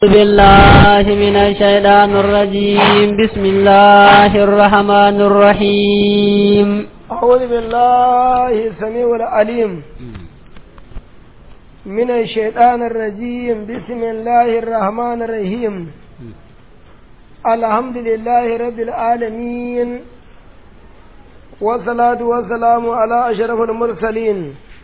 بالله من الشيطان الرجيم بسم الله الرحمن الرحيم أعوذ بالله السميع العليم من الشيطان الرجيم بسم الله الرحمن الرحيم الحمد لله رب العالمين والصلاة والسلام على أشرف المرسلين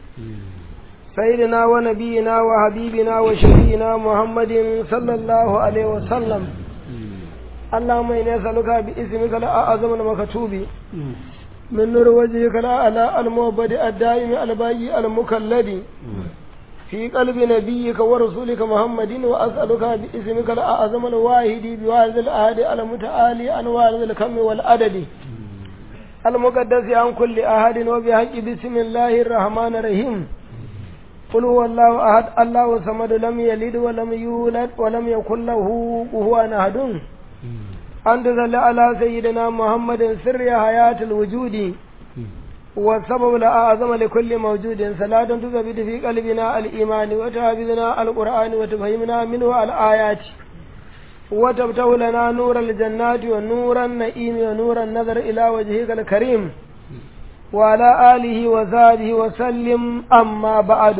سيدنا ونبينا وحبيبنا وشفينا محمد صلى الله عليه وسلم اللهم إنا نسألك باسمك الأعظم المكتوب من نور وجهك لا على المعبد الدائم الباقي المكلد في قلب نبيك ورسولك محمد وأسألك باسمك الأعظم الواحد بوارد الأهد المتعالي عن وارد الكم والعدد المقدس عن كل أحد وبحق بسم الله الرحمن الرحيم قل هو الله أحد الله صمد لم يلد ولم يولد ولم يكن له كفوا أحد أن تصل على سيدنا محمد سر حياة الوجود والسبب الأعظم لكل موجود صلاة تثبت في قلبنا الإيمان وتحفظنا القرآن وتفهمنا منه الآيات وتفتح لنا نور الجنات ونور النعيم ونور النظر إلى وجهك الكريم وعلى آله وصحبه وسلم أما بعد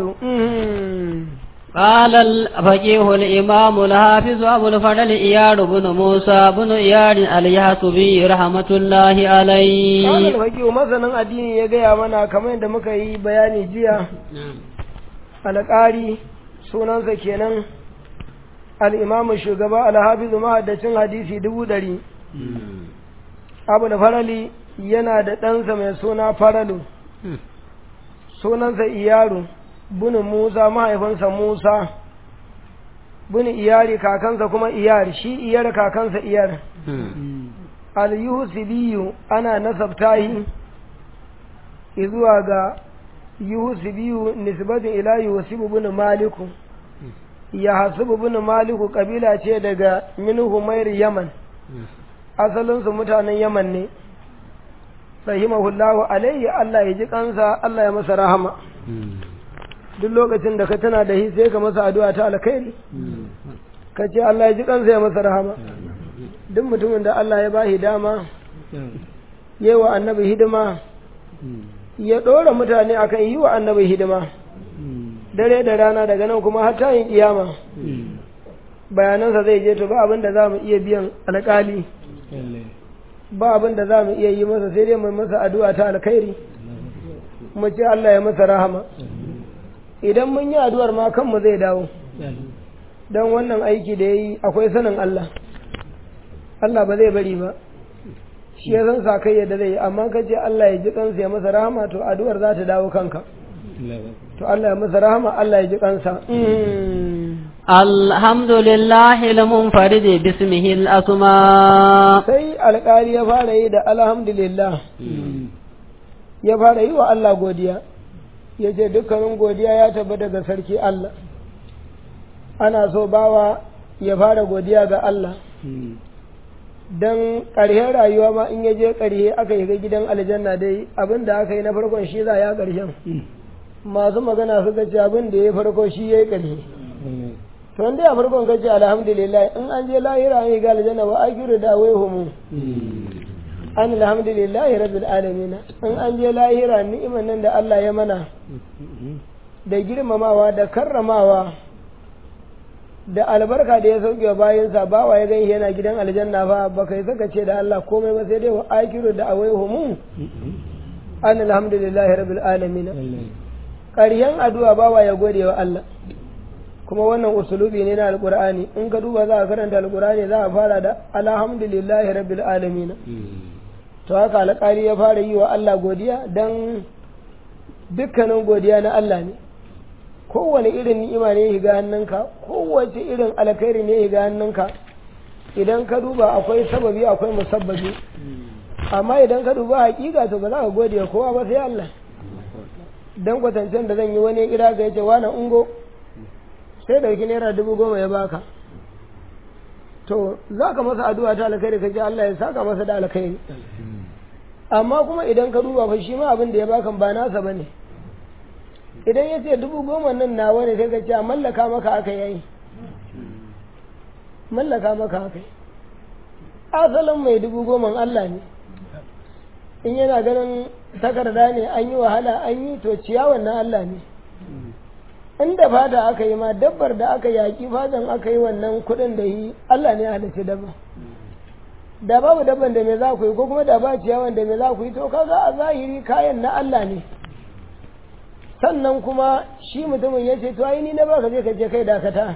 قال الفقيه الإمام الحافظ أبو الفضل إياد بن موسى بن إياد اليحسبي رحمة الله عليه قال الفقيه مثلا addini ya gaya mana kamar yadda muka yi bayani jiya alƙari sunansa kenan al'imamu shugaba alhafizu mahaddacin hadisi dubu ɗari abu da farali yana da ɗansa mai suna faralu sunansa iyaru bunu musa mahaifinsa musa bunu iyari kakansa kuma iyar shi iyar kakansa iyar al-yuhusibiyu ana nasabtahi zuwa ga yuhusibiyu nisbatin ila yuhusibu bunu maliku ya hasubu bunu maliku kabila ce daga min humair yaman asalinsu mutanen yaman ne rahimahullahu alaihi Allah ya ji kansa Allah ya masa rahama duk lokacin da ka tana da shi sai ka masa addu'a ta alkhairi ka ce Allah ya ji kansa ya masa rahama duk mutumin da Allah ya bashi dama yi wa annabi hidima ya ɗora mutane akan yi wa annabi hidima dare da rana daga nan kuma har ta yin kiyama bayanansa zai je to ba abin da za mu iya biyan alƙali ba abin da za mu iya yi masa sai dai mai masa addu'a ta alkhairi mu ce Allah ya masa rahama idan mun yi addu'ar ma kanmu zai dawo don wannan aiki da ya yi akwai sanin Allah Allah ba zai bari ba shi ya san sa kai yadda zai yi amma ka ce Allah ya ji kansa ya masa rahama to addu'ar za ta dawo kanka to Allah ya masa rahama Allah ya ji kansa الحمد لله المنفرد باسمه الأسماء sai alƙali ya fara yi da alhamdulillah ya fara yi wa Allah godiya ya ce dukkanin godiya ya tabbata ga sarki Allah ana so bawa ya fara godiya ga Allah don ƙarshen rayuwa ma in ya je ƙarshe aka yi ga gidan aljanna dai abin da aka yi na farkon shi za ya ƙarshen masu magana suka ce abin da ya farko shi ya yi ƙarshe to wanda ya farkon ka ce alhamdulillah in an je lahira an yi ga aljanna ba a kira da wai humu an alhamdulillah rabbil alamin in an je lahira ni'imar nan da Allah ya mana da girmamawa da karramawa da albarka da ya sauke bayansa ba wa ya gani yana gidan aljanna ba ba kai saka ce da Allah komai ba sai dai wa akiru da awai humu an alhamdulillah rabbil alamin ƙaryan addu'a ba wa ya gode wa Allah kuma wannan usulubi ne na alkur'ani in ka duba za a karanta alkur'ani za a fara da alhamdulillahi rabbil alamin to haka alƙali ya fara yi wa Allah godiya dan dukkanin godiya na Allah ne kowane irin ni'ima ne ya hannunka kowace irin alkhairi ne ya hannunka idan ka duba akwai sababi akwai musabbabi amma idan ka duba hakika to ba za ka gode kowa ba sai Allah dan kwatancen da zan yi wani kira ga yace wani ungo sai ɗauki naira dubu goma ya baka to za ka masa addu'a ta alkhairi ka ce Allah ya saka masa da alkhairi amma kuma idan ka duba fa shi ma abin da ya baka ba nasa bane idan ya ce dubu goma nan nawa ne sai ka ce a mallaka maka aka yayi mallaka maka haka asalin mai dubu goma Allah ne in yana ganin takarda ne an yi wahala an yi to ciyawan na Allah ne inda fata aka yi ma dabbar da aka yaƙi fatan aka yi wannan kuɗin da yi Allah ne halitta dabba da babu dabban da me za ku yi ko kuma da ba ciyawan da me za ku yi to kaga a zahiri kayan na Allah ne sannan kuma shi mutumin ya ce to ai ni na baka je ka je kai dakata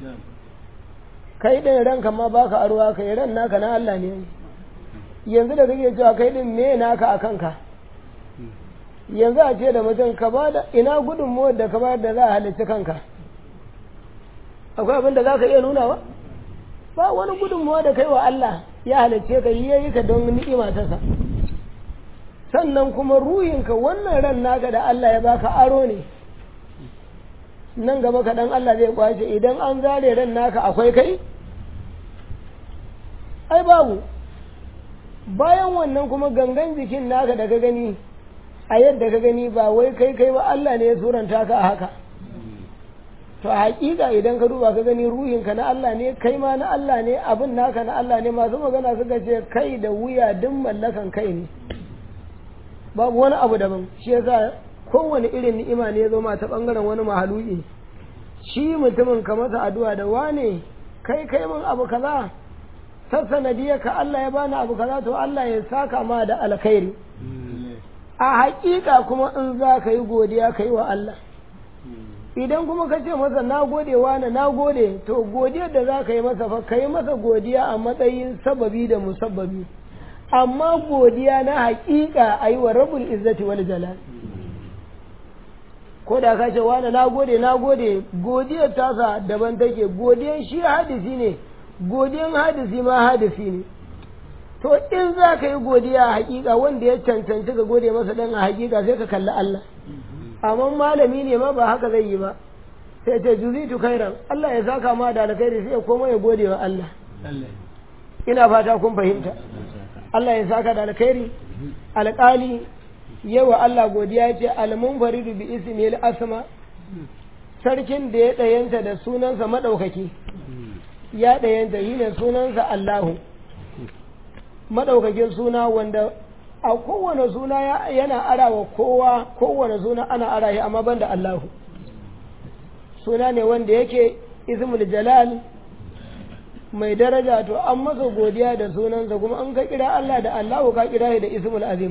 kai din ranka ma baka arwa kai ran naka na Allah ne yanzu da kake cewa kai din me naka a kanka yanzu a ce da mutum ka ba da ina gudunmuwar da ka bayar da za a halicci kanka akwai abin da za ka iya nunawa ba wani gudunmuwa da kai wa Allah ya halicce ka yi yayi ka don ni'ima ta sa sannan kuma ruhinka wannan ran naka da Allah ya baka aro ne nan gaba kaɗan Allah zai kwace idan an zare ran naka akwai kai ai babu bayan wannan kuma gangan jikin naka da ka gani a yadda ka gani ba wai kai kai ba Allah ne ya suranta ka a haka to a hakika idan ka duba ka gani ruhinka na Allah ne kai ma na Allah ne abin naka na Allah ne masu magana suka ce kai da wuya duk mallakan kai ne babu wani abu daban shi yasa kowane irin ni'ima ne ya zo ma ta bangaren wani mahaluki shi mutumin ka masa addu'a da wane kai kai min abu kaza ta sanadiyar ka Allah ya bani abu kaza to Allah ya saka ma da alkhairi a hakika kuma in za ka yi godiya ka yi wa Allah idan kuma ka ce masa na gode wane na gode to godiyar da za ka yi masa fa ka yi masa godiya a matsayin sababi da musabbabi amma godiya na hakika a yi wa rabul izzati wal jalal ko da ka ce wane na gode na gode godiyar tasa daban take godiyan shi hadisi ne godiyan hadisi ma hadisi ne to in za ka yi godiya a hakika wanda ya cancanci ka gode masa dan a hakika sai ka kalli Allah amma malami ne ma ba haka zai yi ba sai ce juzitu khairan Allah ya saka ma da alkhairi sai ya koma ya gode wa Allah ina fata kun fahimta Allah ya saka da alkhairi alƙali yawa Allah godiya ce almunfaridu bi ismil asma sarkin da ya ɗayanta da sunansa maɗaukaki ya ɗayanta shi ne sunansa Allahu maɗaukakin suna wanda a kowane suna yana ara wa kowa kowane suna ana ara shi amma banda Allahu suna ne wanda yake ismul jalal mai daraja to an masa godiya da sunansa kuma an ka kira Allah da Allahu ka kira shi da ismul azim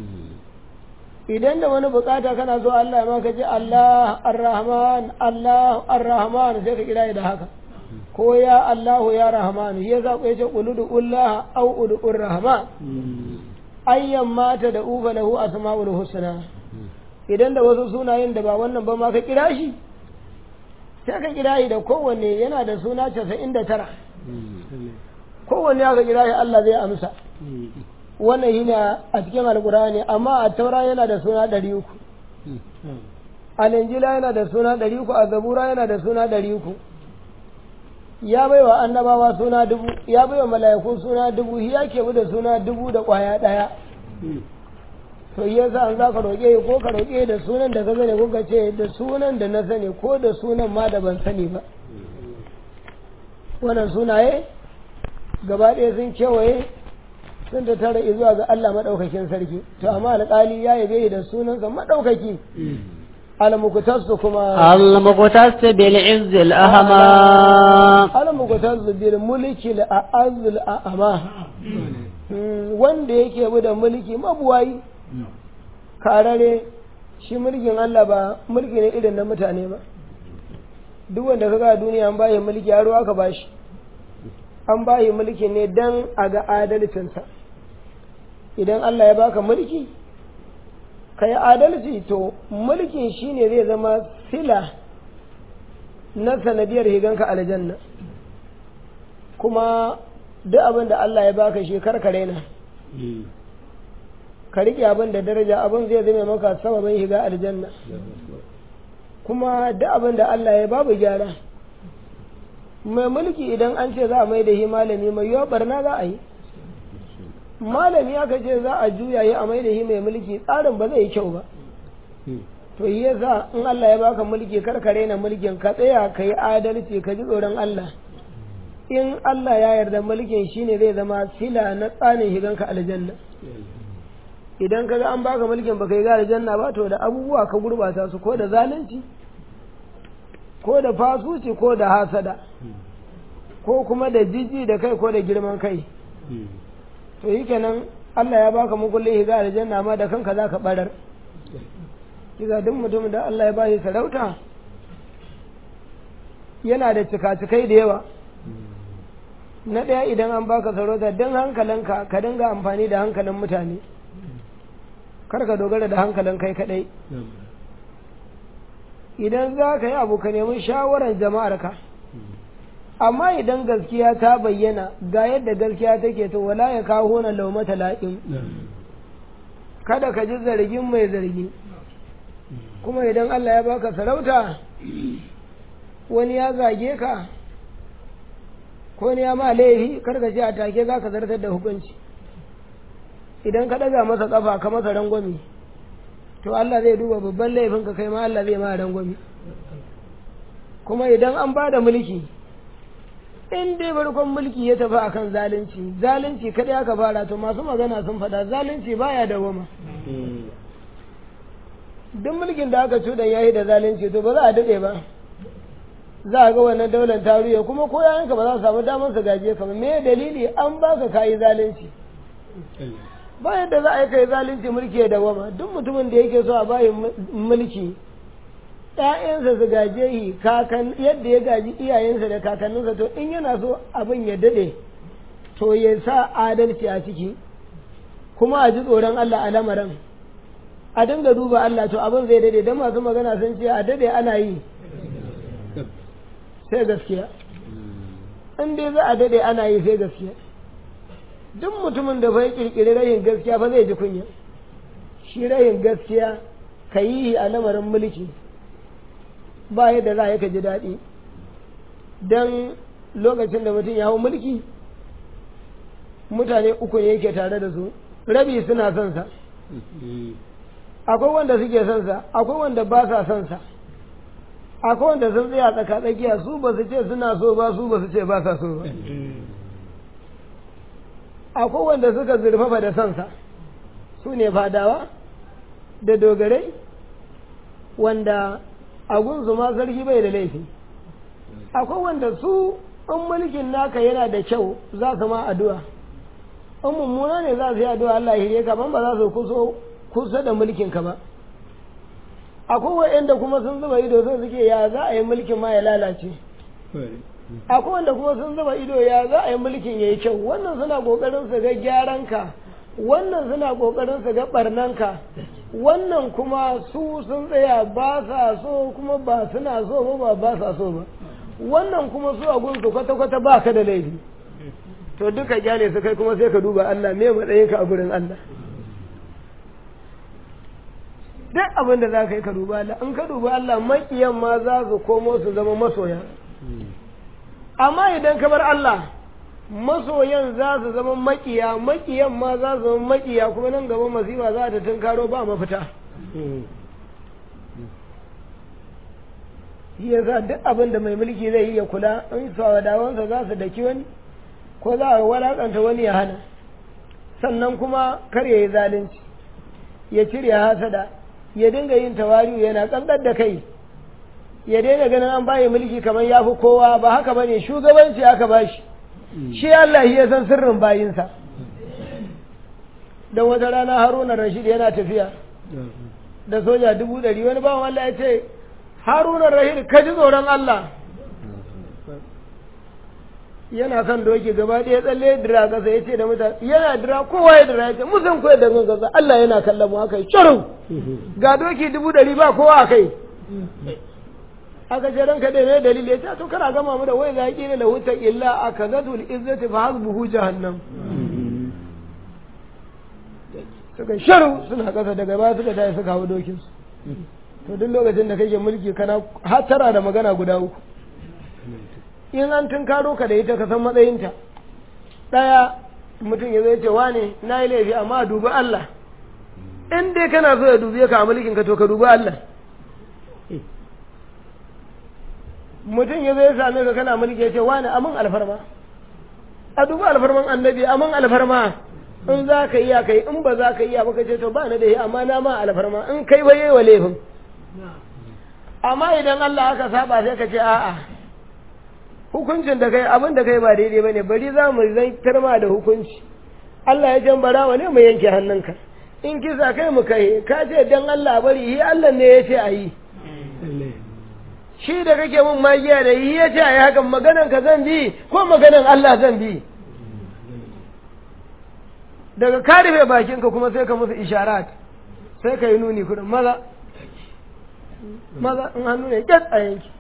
idan da wani bukata kana so Allah ma ka ce Allah ar-Rahman Allah ar-Rahman sai ka kira shi da haka ko ya Allahu ya Rahman ya za ku yace quludu Allah au udur Rahman ayyan mata da ufa lahu asmaul husna idan da wasu sunayen da ba wannan ba ma ka kira shi sai ka kira shi da kowanne yana da suna 99 kowanne aka kira shi Allah zai amsa wannan shi ne a cikin alkurani amma a taura yana da suna 300 a linjila yana da suna 300 a zabura yana da suna 300 ya bai wa annabawa suna dubu ya bai wa mala'iku suna dubu shi ya ke da suna dubu da kwaya ɗaya to yi yasa an za ka roƙe ko ka roƙe da sunan da ka sani ko ka ce da sunan da na sani ko da sunan ma da ban sani ba wannan sunaye gaba ɗaya sun kewaye sun da tara zuwa ga Allah maɗaukakin sarki to amma alƙali ya yabe da sunansa maɗaukaki المقتص كما المقتص بالعز الأهمى المقتص بالملك الأعز الأعمى wanda yake bi da mulki mabuwayi karare shi mulkin Allah ba mulki ne irin na mutane ba duk wanda ka ga duniya an bayi mulki yaro aka bashi an bayi mulki ne dan a ga adalcinsa idan Allah ya baka mulki ka yi adalci to mulkin shi ne zai zama sila na sanadiyar higanka aljanna kuma duk abin da Allah ya baka shi karkare na ka riƙe abin da daraja abin zai zama maka sababin higa aljanna kuma duk abin da Allah ya babu gyara mai mulki idan an ce za a mai da shi malami mai yiwa barna za a yi malami aka ce za a juya yi a mai da shi mai mulki tsarin ba zai yi kyau ba to yi yasa in Allah ya baka mulki karkare na mulkin ka tsaya ka yi adalci ka ji tsoron Allah in Allah ya yarda mulkin shine zai zama sila na tsanin higanka aljanna idan ka ga an baka mulkin baka yi ga aljanna ba to da abubuwa ka gurbata su ko da zalunci ko da fasuci ko da hasada ko kuma da jiji da kai ko da girman kai to yi kenan Allah ya baka mukullin higa aljanna ma da kanka za ka barar kiza duk mutum da Allah ya bashi sarauta yana da cika-cikai da yawa na ɗaya idan an baka sarauta don hankalinka ka dinga amfani da hankalin mutane kar ka dogara da hankalin kai kaɗai idan za ka yi abu ka nemi shawarar jama'arka amma idan gaskiya ta bayyana ga yadda gaskiya take to wala ya kawo na laumata la'in kada ka ji zargin mai zargi kuma idan Allah ya baka sarauta wani ya zage ka ko ne ya ma laifi kar ka ce a take za ka zartar da hukunci idan ka ɗaga masa ƙafa ka masa rangwami to Allah zai duba babban laifin ka kai ma Allah zai ma rangwami kuma idan an ba da mulki in dai farkon mulki ya tafi akan zalunci zalunci kadai aka fara to masu magana sun faɗa zalunci baya dawama duk mulkin da aka cuɗan yayi da zalunci to ba za a daɗe ba za a ga wannan daular taruya kuma ko yayanka ba za su samu damar su gaje ka ba me dalili an baka kayi zalunci ba yadda za a yi kai zalunci mulki ya dawama duk mutumin da yake so a bayi mulki ‘ya'yansa su gaje shi kakan yadda ya gaji iyayensa da kakanninsa to in yana so abin ya daɗe to ya sa adalci a ciki kuma a ji tsoron Allah a lamarin a dinga duba Allah to abin zai daɗe don masu magana sun ce a daɗe ana yi sai gaskiya in dai za a daɗe ana yi sai gaskiya duk mutumin da bai kirkiri rayin gaskiya ba zai ji kunya shi rayin gaskiya ka yi a lamarin mulki ba yadda za a yi ka ji daɗi don lokacin da mutum ya hau mulki mutane uku ne yake tare da su rabi suna son sa akwai wanda suke son sa akwai wanda ba sa son sa akwai wanda sun tsaya tsaka tsakiya su ba su ce suna so ba su ba su ce ba sa so ba akwai wanda suka zurfafa da son sa su ne fadawa da dogarai wanda agunsu ma sarki bai da laifi akwai wanda su in mulkin naka yana da kyau za su ma addu'a in mummuna ne za su yi addu'a Allah ya ka ban ba za su kuso kusa da mulkin ka ba akwai wa'anda kuma sun zuba ido sun suke ya za a yi mulkin ma ya lalace akwai wanda kuma sun zuba ido ya za a yi mulkin ya yi kyau wannan suna kokarin su ga gyaran ka wannan suna kokarin su ga barnan ka wannan kuma su sun tsaya ba sa so kuma ba suna so ba ba sa so ba wannan kuma su a gunsu kwata-kwata ba ka da laifi to duka gyale su kai kuma sai ka duba Allah me matsayinka a gurin Allah duk abin da za ka yi ka duba Allah in ka duba Allah makiyan ma za su komo su zama masoya amma idan ka bar Allah masoyan za su zama makiya makiyan ma za su zama makiya kuma nan gaba masifa za ta tunkaro ba mafita shi yasa duk abin da mai mulki zai yi ya kula in sawadawansa za su daki wani ko za a walakanta wani ya hana sannan kuma kar ya yi zalunci ya cire hasada ya dinga yin tawari'u yana kankar da kai ya daina ganin an bayi mulki kamar ya fi kowa ba haka bane shugabanci aka bashi shi Allah ya san sirrin bayinsa don wata rana haruna rashid yana tafiya da soja dubu ɗari wani bawan Allah ya ce haruna rashid ka ji tsoron Allah yana kan doki gaba ɗaya tsalle dira ƙasa ya ce da mutane yana dira kowa ya dira ya ce musan koyar da kan ƙasa Allah yana kallon mu haka yi shirin ga doki dubu ɗari ba kowa a kai aka ce ranka da mai dalili ya ce to kana gama mu da wai za ki ne da wuta illa a kazatul izzati fa hasbuhu jahannam suka sharu suna kasa daga baya suka tayi suka hawo dokin su to duk lokacin da kake mulki kana hatara da magana guda uku in an tunkaro ka da ita ka san matsayinta ɗaya mutum ya zai ce wane na yi laifi amma dubi Allah in dai kana so ya dubi ka a mulkin ka to ka dubi Allah mutum ya zai same ka kana mulki ya ce wane amin alfarma a duba alfarman annabi aman alfarma in za ka iya kai in ba za ka iya ba ka ce to ba na da yi amma na ma alfarma in kai ba yi wa laifin amma idan Allah aka saba sai ka ce a'a hukuncin da kai abin da kai ba daidai bane bari za mu zantar ma da hukunci Allah ya jambara wa ne mu yanke hannunka in kisa kai mu kai ka ce dan Allah bari yi Allah ne ya ce a yi shi da kake mun magiya da yi ya ce a yi hakan maganan ka zan bi ko maganan Allah zan bi daga ka rufe bakinka kuma sai ka musu isharat sai ka yi nuni kudin maza maza in hannu ne kyat a yanki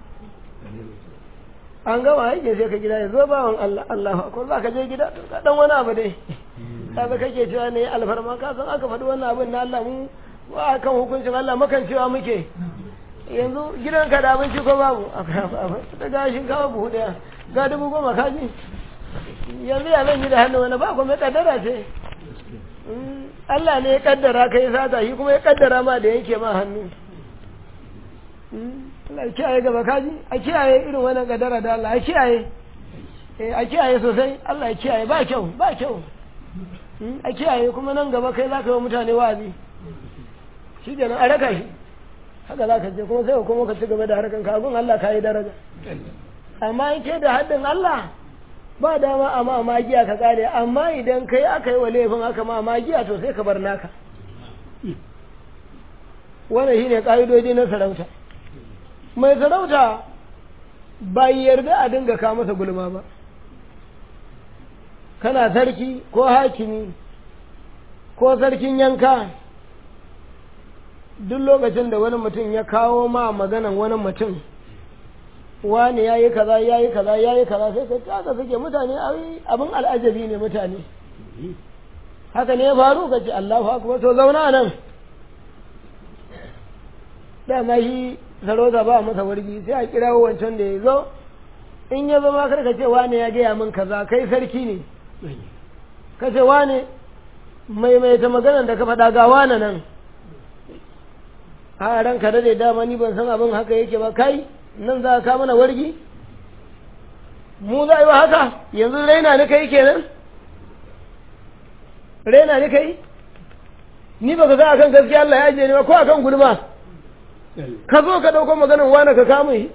an gama yake sai ka gida ya zo bawan Allah Allahu akbar za ka je gida ka dan wani abu dai kaga kake cewa ne alfarma ka san aka faɗi wannan abin na Allah mu ba kan hukuncin Allah makan cewa muke yanzu gidanka da abinci ko babu da gashin kawo buhu daya ga dubu goma kaji yanzu ya zan yi da hannu wani ba kuma kaddara ce Allah ne ya kaddara kai sata shi kuma ya kaddara ma da yanke ma hannu Allah ya kiyaye gaba kaji a kiyaye irin wannan kaddara da Allah a kiyaye a kiyaye sosai Allah ya kiyaye ba kyau ba kyau a kiyaye kuma nan gaba kai za ka yi mutane wazi shi kenan a raka shi haka za ka je kuma sai kuma ka ci gaba da harkan kagun Allah ka yi daraja amma in ke da haddin Allah ba dama a ma magiya ka kare amma idan kai aka yi wa laifin aka ma magiya to sai ka bar naka wannan shine ka'idoji na sarauta mai sarauta ba yarda a dinga ka masa gulma ba kana sarki ko hakimi ko sarkin yanka duk lokacin da wani mutum ya kawo ma maganan wani mutum wani ya yi kaza ya yi kaza ya yi kaza sai ka haka suke mutane abin al'ajabi ne mutane haka ne ya faru ka ce Allahu akbar to zauna nan dama shi sarauta ba masa wargi sai a kirawo wancan da ya zo in ya zama kar ka ce wane ya gaya min kaza kai sarki ne ka ce wane maimaita maganan da ka faɗa ga wane nan a ranka da dama ni ban san abin haka yake ba kai nan za ka mana wargi mu za a yi wa haka yanzu raina ni kai kenan raina ni kai ni ba ka za a kan gaskiya Allah ya ajiye ni ba ko a kan gulma ka zo ka ɗauko maganin wane ka kama shi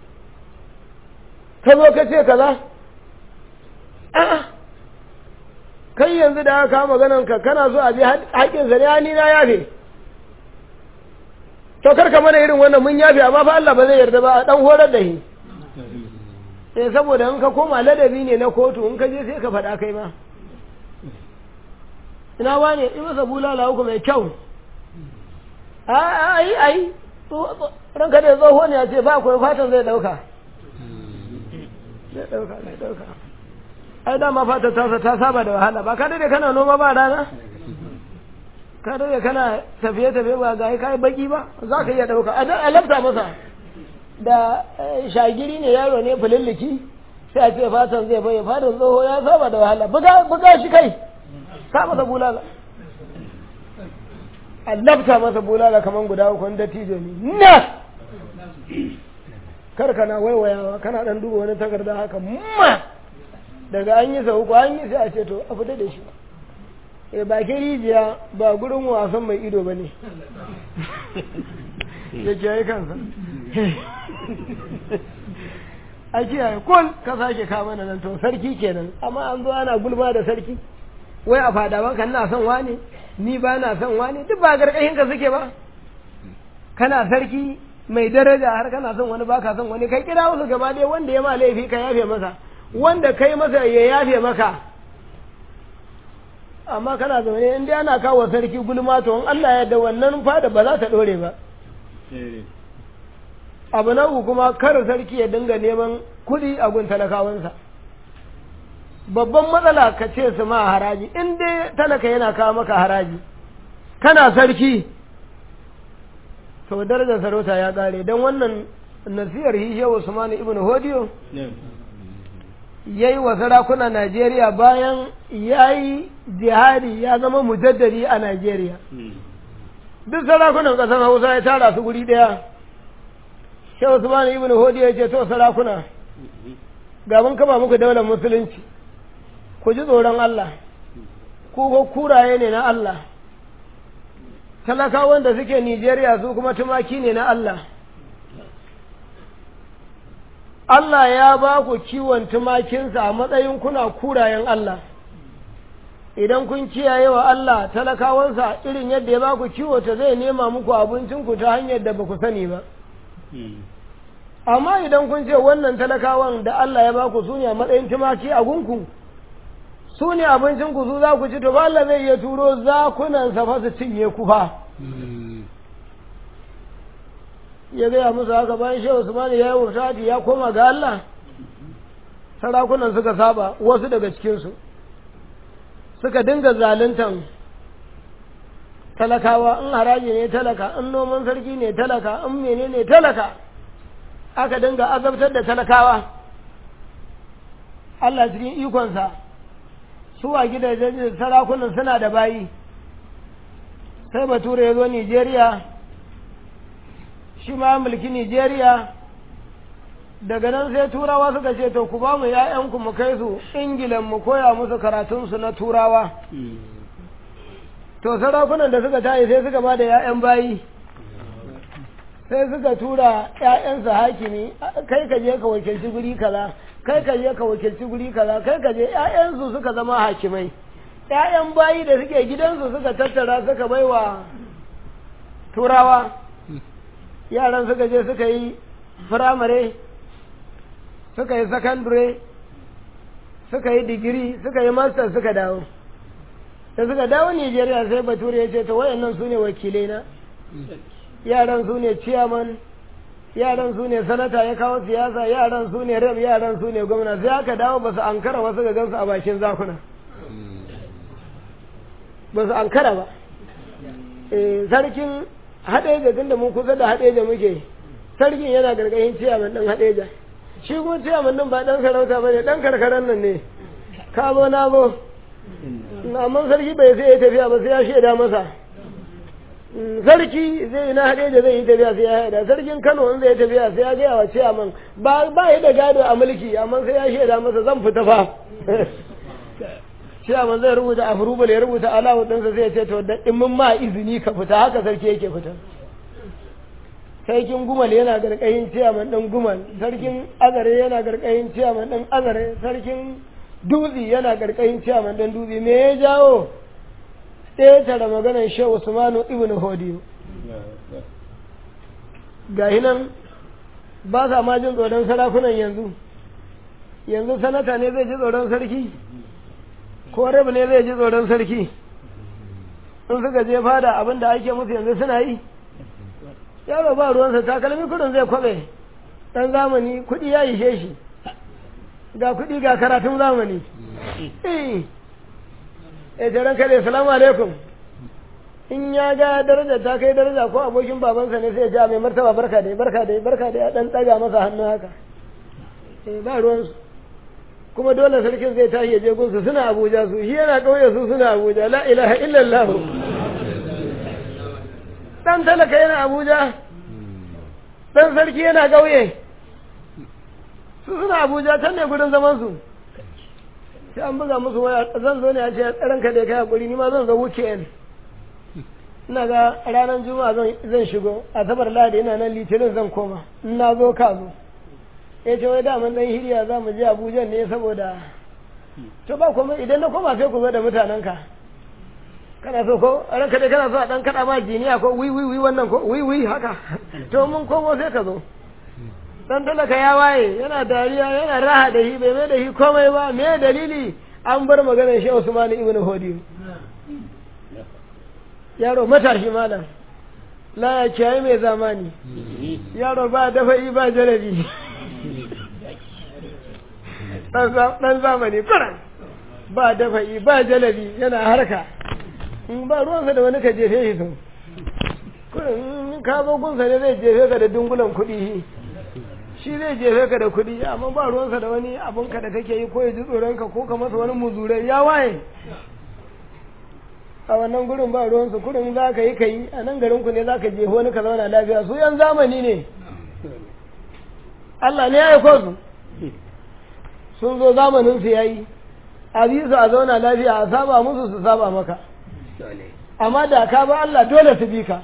ka zo ka ce kaza a'a kai yanzu da aka kama maganin ka kana so a bi haƙƙinsa ne ni na yafe to karka mana irin wannan mun yafe amma fa Allah ba zai yarda ba a dan horar da shi eh saboda in ka koma ladabi ne na kotu in ka je sai ka faɗa kai ma ina wane in masa bulala uku mai kyau ai ai ranka da tsoho ne ya ce ba akwai fatan zai dauka zai dauka zai dauka ai dama fata ta ta saba da wahala ba ka dade kana noma ba rana ka dade kana tafiye tafiye ba ga kai baki ba za ka iya dauka a lafta masa da shagiri ne yaro ne fulilliki sai a ce fatan zai bai fatan tsoho ya saba da wahala buga buga shi kai ka masa bulala a lafta masa bulala kaman guda uku wanda tijo ne na kar kana waiwayawa kana dan duba wani takarda haka ma daga an yi sa uku an yi sai a ce to a fita da shi e bakin rijiya ba gurin wasan mai ido ba ne ya kiyaye kansa a kiyaye kul ka sake kama nan to sarki kenan amma an zo ana gulma da sarki wai a fadawan kan na son wane ni ba na son wane duk ba garkashin ka suke ba kana sarki mai daraja har kana son wani baka son wani kai kira wasu gaba ɗaya wanda ya ma laifi ka yafe masa wanda kai masa ya yafe maka amma kana zaune in dai ana kawo sarki gulma to in Allah ya da wannan fada ba za ta dore ba abu na uku kuma kar sarki ya dinga neman kuɗi a gun talakawansa babban matsala ka ce su ma haraji in dai talaka yana kawo maka haraji kana sarki to darajar sarauta ya ƙare don wannan nasiyar hishe usman ibn hodiyo ya yi wa sarakuna najeriya bayan ya yi jihadi ya zama mujaddadi a najeriya duk sarakunan ƙasar hausa ya tara su guri ɗaya shi usman ibn hodiyo ya ce to sarakuna ga mun kama muku daular musulunci ku ji tsoron Allah ku ko kuraye ne na Allah talakawan da suke Nijeriya su kuma tumaki ne na Allah Allah ya ba ku kiwon tumakinsa a matsayin kuna kurayen Allah idan kun kiyaye wa Allah talakawansa irin yadda ya ba ku kiwo ta zai nema muku abincinku ta hanyar da ba ku sani ba amma idan kun ce wannan talakawan da Allah ya ba ku su ne a matsayin tumaki a gunku su ne abincinku su za ku ci to ba Allah zai iya turo zakunansa fa su cinye ku fa ya gaya musu haka bayan shehu Usman ya yi wufati ya koma ga Allah sarakunan suka saba wasu daga cikinsu suka dinga zaluntan talakawa in haraji ne talaka in noman sarki ne talaka in mene ne talaka aka dinga azabtar da talakawa Allah cikin ikonsa su a gidajen sarakunan suna da bayi sai bature ya zo Nijeriya shi ma mulki Nijeriya daga nan sai turawa suka ce to ku ba mu ‘ya'yanku mu kai su ingilan mu koya musu karatunsu na turawa to sarakunan da suka tayi sai suka ba da ‘ya'yan bayi sai suka tura ‘ya'yansu hakimi kai ka je ka wakilci guri kaza kai ka je ka wakilci guri kaza kai ka je ‘ya'yansu suka zama hakimai ‘ya'yan bayi da suke gidansu suka tattara suka baiwa turawa yaran suka je suka yi firamare suka yi sakandare suka yi digiri suka yi master suka dawo da suka dawo nigeria sai bature ya ce ta wayannan su ne wakilai na yaran su ne chairman yaran su ne sanata ya kawo siyasa yaran su ne rep yaran su ne gwamna sai aka dawo ba su ankara wasu ga gansu a bakin zakuna ba su ankara ba sarkin haɗeja tun da mun kusa da haɗeja muke sarkin yana gargayin ciyaman ɗin haɗeja shi kuma ciyaman ɗin ba ɗan sarauta ba ne ɗan karkaran nan ne ka zo na zo amma sarki bai sai ya tafiya ba sai ya shaida masa sarki zai yi na haɗeja zai yi tafiya sai ya haida sarkin kano in zai tafiya sai ya gaya wa ciyaman ba ba yi da gado a mulki amma sai ya shaida masa zan fita fa ciyaman zai rubuta a furubal ya rubuta alawu ɗinsa zai ce to da in mun ma izini ka fita haka sarki yake fita sarkin gumal yana garkayin ciyaman ɗan gumal sarkin azare yana garkayin ciyaman ɗan azare sarkin dutse yana garkayin ciyaman ɗan dutse me ya jawo ƙetare maganar shehu usmanu ibn hodiyo ga nan ba sa ma jin tsoron sarakunan yanzu yanzu sanata ne zai ji tsoron sarki ko rabu ne zai ji tsoron sarki in suka je fada abin da ake musu yanzu suna yi yaro ba ruwansa takalmi kudin zai kwabe dan zamani kudi ya ishe shi ga kudi ga karatun zamani eh jaran kare salamu alaikum in ya ga daraja ta kai daraja ko abokin babansa ne sai ya ja mai martaba barka da barka da barka da ya dan daga masa hannu haka eh ba ruwansu kuma dole sarkin zai tashi ya je gunsu suna abuja su shi yana ƙauye su suna abuja la ilaha illallah dan talaka yana abuja dan sarki yana ƙauye su suna abuja can ne gudun zaman su sai an buga musu waya zan zo ne a ce ranka da kai hakuri ni ma zan zo weekend ina ga ranar juma'a zan shigo asabar ladi ina nan litinin zan koma in na zo ka zo ya ce wai daman dan hiriya za mu je abuja ne saboda to ba kuma idan na koma sai ku zo da mutanenka kana so ko ranka dai kana so a dan kada ma jiniya ko wi wi wi wannan ko wi wi haka to mun komo sai ka zo dan talaka ya waye yana dariya yana raha da shi bai mai da shi komai ba me dalili an bar maganar shi Usman ibn Hodi yaro matashi malam la ya kiyaye mai zamani yaro ba dafa'i ba jalabi dan zamani kuran ba dafa'i ba jalabi yana harka ba ruwansa da wani ka jefe shi sun kuran ka zo gunsa ne zai jefe ka da dungulan kuɗi shi zai jefe ka da kuɗi amma ba ruwansa da wani abinka da kake yi ko ya ji tsoronka ko ka masa wani muzurai ya waye a wannan gurin ba ruwansu kurin za ka yi ka yi a nan garinku ne za ka jefe wani ka zauna lafiya su yan zamani ne Allah ne ya aiko su sun zo zamanin su yayi a bi su a zauna lafiya a saba musu su saba maka amma da ka ba Allah dole su bi ka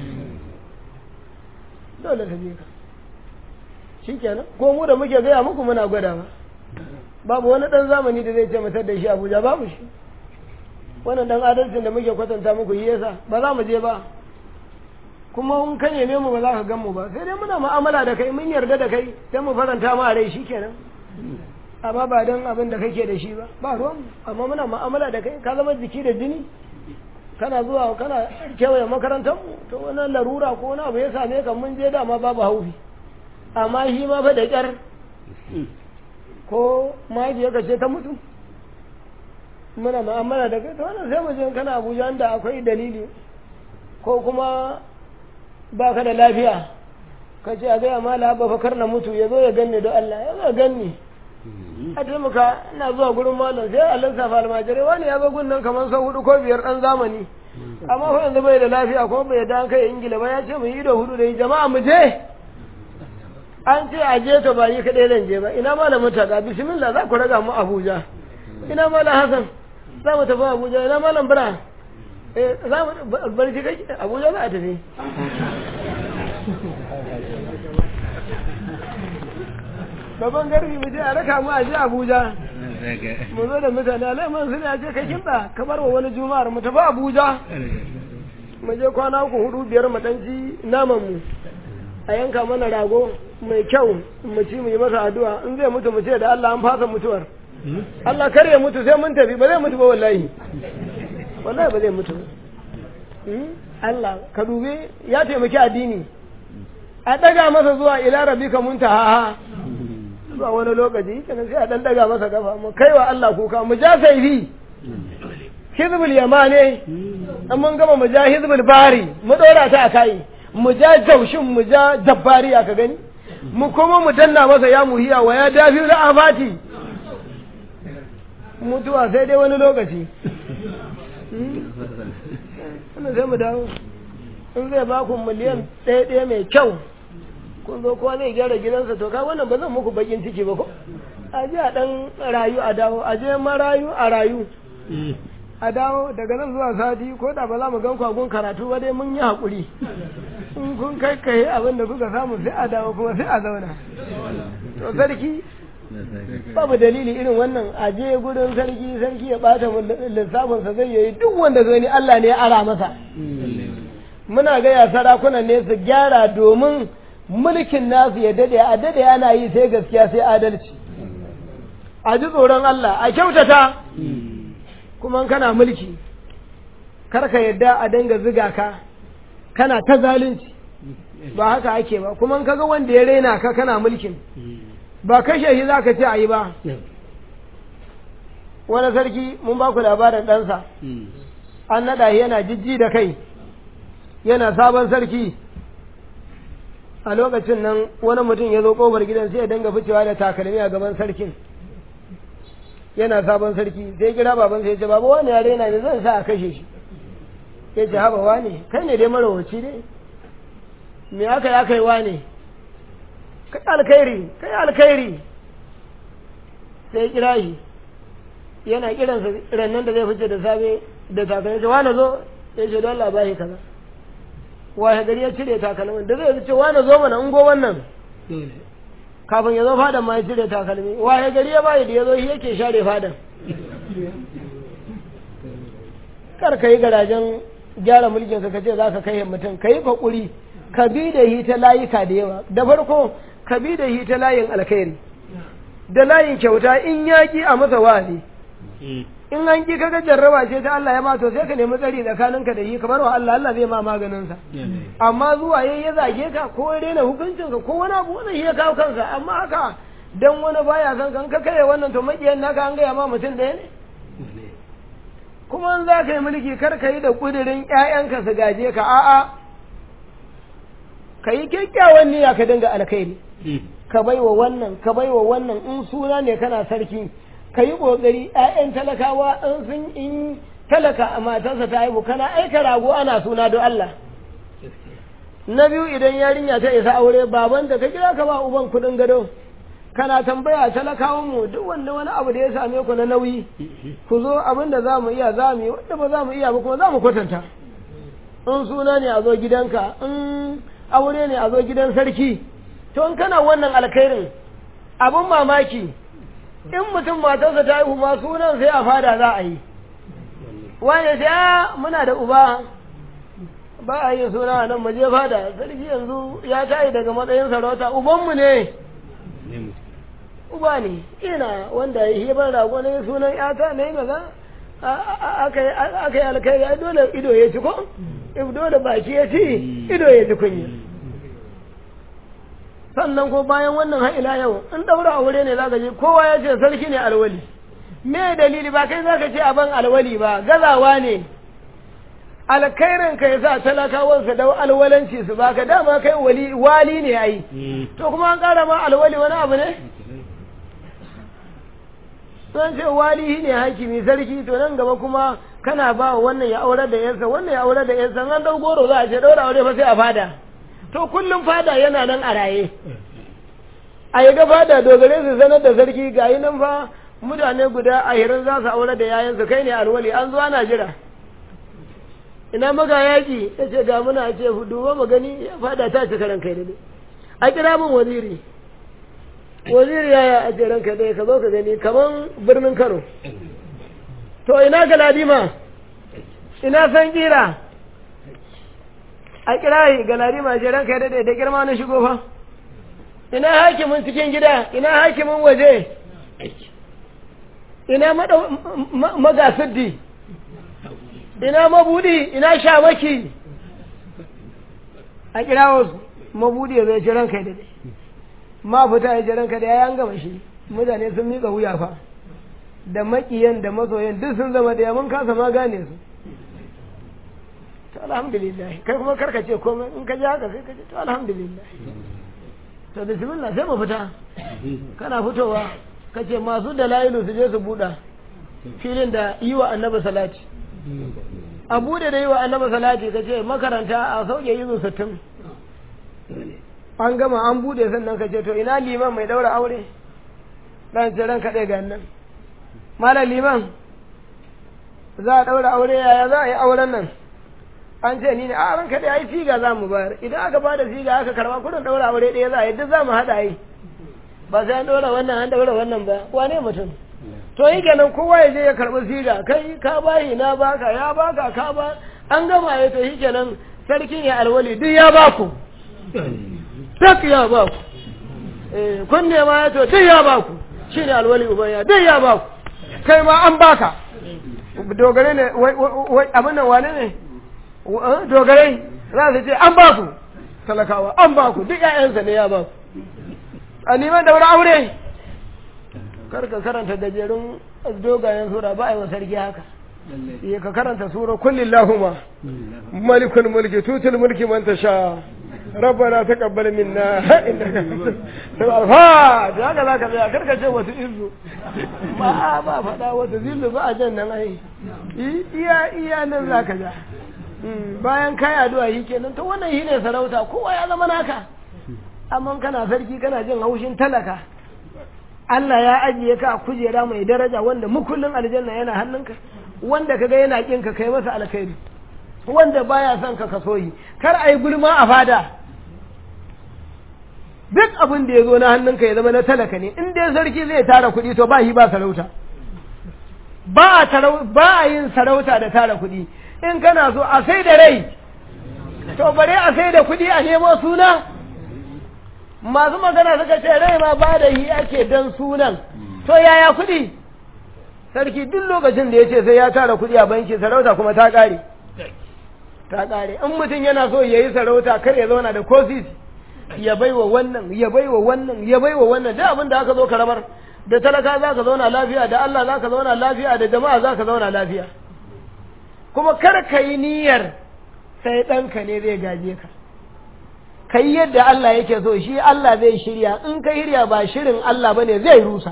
dole su bi ka shikenan ko mu da muke gaya muku muna gwada ba babu wani dan zamani da zai ce mutar da shi Abuja babu shi wannan dan adalcin da muke kwatanta muku yi yasa ba za mu je ba kuma in ka neme mu ba za ka gan mu ba sai dai muna mu'amala da kai mun yarda da kai sai mu faranta ma rai shikenan amma ba don abin da kake da shi ba ba ruwan amma muna mu'amala da kai ka zama jiki da jini kana zuwa kana kewaye makarantar mu to wannan larura ko wani abu ya same ka mun je dama babu haufi amma shi ma fa da kyar ko mahaifiyarka ce ta mutu muna mu'amala da kai to wannan sai mu je kana Abuja inda akwai dalili ko kuma ba ka da lafiya ka ce a gaya mala ba fa kar na mutu ya zo ya ganni don Allah ya zo ya ganni a taimaka ina zuwa gurin malam sai a lissafa almajirai wani ya zo gunnan kamar sau hudu ko biyar dan zamani amma fa yanzu bai da lafiya ko bai da kai ingila ba ya ce mu yi da hudu da jama'a mu je an ce a je to ba yi kaɗai zan je ba ina malam mutaka bismillah za ku raga mu abuja ina malam hasan za mu tafi abuja ina malam bira eh za mu barci kake abuja za a tafi babban garbi mu je a raka mu a je Abuja mu zo da mutane alaiman sun ya ce kai kinta kamar wa wani juma'ar mu tafi Abuja mu je kwana uku hudu biyar mu dan ci naman mu a yanka mana rago mai kyau mu ci mu yi masa addu'a in zai mutu mu ce da Allah an fasa mutuwar Allah kar ya mutu sai mun tafi ba zai mutu ba wallahi wallahi ba zai mutu Allah ka dube ya taimaki addini a daga masa zuwa ila rabbika muntaha zuwa wani lokaci kenan sai a dan daga masa kafa mu kaiwa Allah kuka mu ja saifi hizbul yamane an mun gama mu ja hizbul bari mu dora ta a kai mu ja jaushin mu ja jabbari aka gani mu kuma mu danna masa ya muhiya wa ya dafi da afati mutuwa sai dai wani lokaci wannan sai mu dawo in zai ba ku miliyan ɗaya ɗaya mai kyau kun zo kowa zai gyara gidansa to ka wannan ba zan muku bakin ciki ba ko a je a dan rayu a dawo a je marayu a rayu a dawo daga nan zuwa sati ko da ba za mu gan kwagun karatu ba dai mun yi haƙuri in kun kai kai abin da kuka samu sai a dawo kuma sai a zauna to sarki babu dalili irin wannan a je gudun sarki sarki ya bata lissafinsa zai yi duk wanda zai ni Allah ne ya ara masa muna gaya sarakunan ne su gyara domin mulkin nasu ya dade a dade ana yi sai gaskiya sai adalci a ji tsoron Allah a kyautata kuma kana mulki karka yadda a danga ziga ka kana ta zalunci ba haka ake ba kuma kaga wanda ya raina ka kana mulkin ba kashe shi za ka ce a yi ba wani sarki mun ba ku labarin ɗansa an naɗa yana jijji da kai yana sabon sarki a lokacin nan wani mutum ya zo ƙofar gidan sai ya danga ficewa da takalmi a gaban sarkin yana sabon sarki sai kira baban sai ya ce babu wani yare na ne zan sa a kashe shi ya ce haba wani kai ne dai marawaci ne me aka yi aka yi wane kai alkhairi kai alkhairi sai kira shi yana kiransa rannan da zai fice da safe da takalmi ce wani zo ya ce don Allah ba shi kaza waye gari ya cire takalmin da zai ce wani zo mana ungo wannan kafin ya zo fadan ma ya cire takalmi waye gari ya bayi da ya zo shi yake share fadan kar ka yi garajen gyara mulkin ka ce za ka kai mutum ka yi fakuri ka bi da hi ta layuka da yawa da farko ka bi da hi ta layin alkhairi da layin kyauta in yaƙi a masa wa'azi in an ki kaga jarraba ce ta Allah ya ma to sai ka nemi tsari tsakaninka da yi kamar wa Allah Allah zai ma maganin sa amma zuwa yayi ya zage ka ko ya rena hukuncin ka ko wani abu wannan ya kawo kansa amma haka dan wani baya san kan ka kai wannan to makiyan naka an gaya ma mutum ɗaya ne kuma in za ka yi mulki kar ka yi da kudirin ƴaƴanka su gaje ka a'a ka yi kyakkyawan niyya ka dinga alkhairi ka baiwa wannan ka baiwa wannan in suna ne kana sarki ka yi ƙoƙari ‘ya'yan talakawa in sun in talaka a matarsa ta haihu kana aika rago ana suna don Allah. Na biyu idan yarinya ta isa aure baban da ka kira ka ba uban kuɗin gado kana tambaya talakawan mu duk wanda wani abu da ya same ku na nauyi ku zo abin da za mu iya za mu yi wanda ba za mu iya ba kuma za mu kwatanta in suna ne a zo gidanka in aure ne a zo gidan sarki to in kana wannan alkhairin abin mamaki in mutum matarsa ta haihu ma sunan sai a fada za a yi wani sai a muna da uba ba a yin suna a nan mu je fada sarki yanzu ya tayi daga matsayin sarauta ubanmu ne uba ne ina wanda ya yi ban rago ne sunan yata na yi maza aka yi alkhairi ai dole ido ya ci ko dole baki ya ci ido ya ci kunya sannan ko bayan wannan har ila yau in daura aure ne zaka je kowa ya ce sarki ne alwali me dalili ba kai zaka ce aban alwali ba gazawa ne alkhairin ka yasa talakawan su dau alwalanci su baka dama kai wali wali ne ai to kuma an kara ma alwali wani abu ne sun ce wali ne hakimi sarki to nan gaba kuma kana ba wannan ya aurar da yansa wannan ya aurar da yansa an dau goro za a ce daura aure fa sai a fada to kullum fada yana nan a raye a yi ga fada dogare su sanar da sarki ga yi nan fa mutane guda ahirin za su aure da yayansu kai ne alwali an zuwa na jira ina maga yaki ya ce ga muna ce duba mu gani fada ta ci karan kai ne a kira min waziri waziri yaya a ce ranka dai ka zo ka gani kaman birnin kano to ina galadima ina san kira a kira galadima ce ranka dai da girma na shigo fa ina hakimin cikin gida ina hakimin waje ina magasiddi ina mabudi ina shamaki a kira wasu mabudi ya zai ce ranka da dai ma fita ya ce ranka da ya gama shi mutane sun miƙa wuya fa da maƙiyan da masoyan duk sun zama da mun kasa ma gane su to alhamdulillah kai kuma karka ce komai in ka ji haka sai ka ce to alhamdulillah to bismillah sai mu fita kana fitowa ka ce masu dalailu su je su buɗa filin da yi wa annabi salati a buɗe da yi wa annabi salati ka ce makaranta a sauke yi sittin an gama an buɗe sannan ka ce to ina liman mai daura aure ɗan ce ranka ɗaya ga nan malam liman za a daura aure yaya za a yi auren nan an ce ni ne a ranka ɗaya ai siga za mu bayar idan aka ba da siga aka karɓa kudin daura aure ɗaya za a yi duk za mu haɗa yi ba sai an ɗora wannan an ɗaura wannan ba wane mutum to yi kenan kowa ya je ya karɓi siga kai ka bayi na baka ya baka ka ba an gama ya to shi kenan sarkin ya alwali duk ya baku duk ya baku kun nema ya to duk ya baku shi ne alwali ubayya duk ya baku kai ma an baka dogare ne abin nan wane ne dogare za su ce an baku talakawa an baku duk 'ya'yansa ne ya baku a neman daura aure karka karanta gajerun dogayen sura ba a yi wa sarki haka iya ka karanta sura kullum lahuma malikul mulki tutul mulki man tasha rabbana taqabbal minna innaka ha da haka zaka tsaya karka ce wata izu ba ba faɗa wata zillu ba a jan nan ai iya iya nan zaka ja bayan kai addu'a yi kenan to wannan shi ne sarauta kowa ya zama naka amma kana sarki kana jin haushin talaka Allah ya ajiye ka a kujera mai daraja wanda mukullin aljanna yana hannunka wanda kaga yana kin ka kai masa alkhairi wanda baya son ka kaso yi kar ai gulma a fada duk abin da ya zo na hannunka ya zama na talaka ne in dai sarki zai tara kuɗi to ba shi ba sarauta ba a ba a yin sarauta da tara kuɗi in kana so a sai da rai to bare a sai da kuɗi a nemo suna masu magana suka ce rai ma ba da yi ake dan sunan to yaya kuɗi sarki duk lokacin da ya ce sai ya tara kuɗi a banki sarauta kuma ta ƙare ta ƙare in mutum yana so ya yi sarauta kar ya zauna da kosis ya bai wa wannan ya bai wa wannan ya bai wa wannan duk abin da aka zo ka rabar da talaka za ka zauna lafiya da Allah za ka zauna lafiya da jama'a za ka zauna lafiya kuma kar ka yi niyyar sai ɗanka ne zai gaje ka ka yi yadda Allah yake so shi Allah zai shirya in ka shirya ba shirin Allah ba ne zai rusa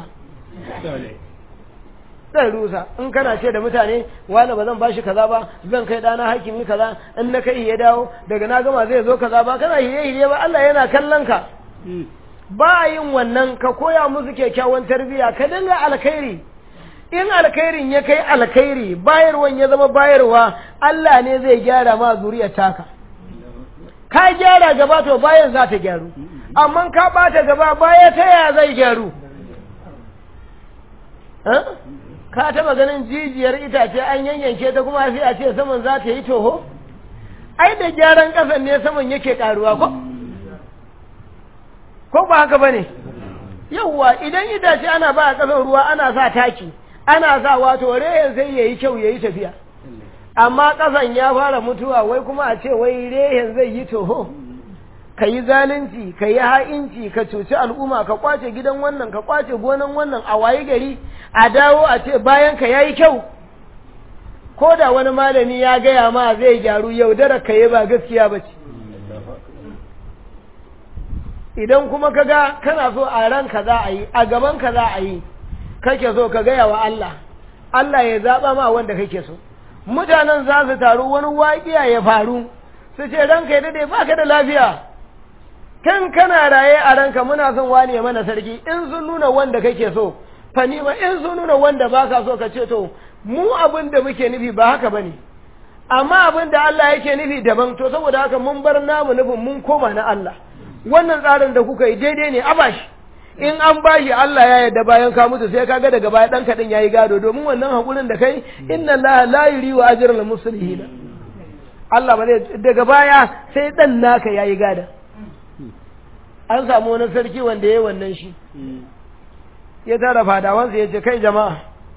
zai rusa in kana ce da mutane wani ba zan ba shi kaza ba zan kai ɗana hakimi kaza in na kai ya dawo daga na gama zai zo kaza ba kana hiye hiye ba Allah yana kallon ka ba yin wannan ka koya musu kyakkyawan tarbiyya ka dinga alkhairi in alkhairin ya kai alkhairi bayarwan ya zama bayarwa Allah ne zai gyara ma zuriyar taka ka gyara gaba to bayan za ta gyaru amma ka bata gaba baya ta yaya zai gyaru ka taba ganin jijiyar itace an yanyanke ta kuma sai a ce saman za ta yi toho ai da gyaran kasan ne saman yake karuwa ko ko ba haka bane yawwa idan itace ana ba a kasan ruwa ana sa taki ana sa wato rehen sai yayi kyau yayi tafiya amma kasan ya fara mutuwa wai kuma a ce wai rehen zai yi toho ka yi zalunci ka yi ha'inci ka cuci al'umma ka kwace gidan wannan ka kwace gonan wannan a waye gari a dawo a ce bayan ka yayi kyau ko da wani malami ya gaya ma zai gyaru yaudara ka yi ba gaskiya ba ce idan kuma ka ga kana so a ranka za a yi a gaban ka za a yi kake so ka gaya wa Allah Allah ya zaɓa ma wanda kake so mutanen za su taru wani waƙiya ya faru su ce ranka ya dade baka da lafiya kan kana raye a ranka muna son wane mana sarki in sun nuna wanda kake so fa ni ma in sun nuna wanda baka so ka ce to mu abin da muke nufi ba haka bane amma abin da Allah yake nufi daban to saboda haka mun bar namu nufin mun koma na Allah wannan tsarin da kuka yi daidai ne a bashi in an bashi Allah ya yarda bayan ka mutu sai kaga daga baya dan kadin yayi gado domin wannan hakurin da kai inna Allah la yuri wa ajral muslimin Allah ba zai daga baya sai dan naka yayi gada an samu wani sarki wanda yayi wannan shi ya tara fadawansa ya ce kai jama'a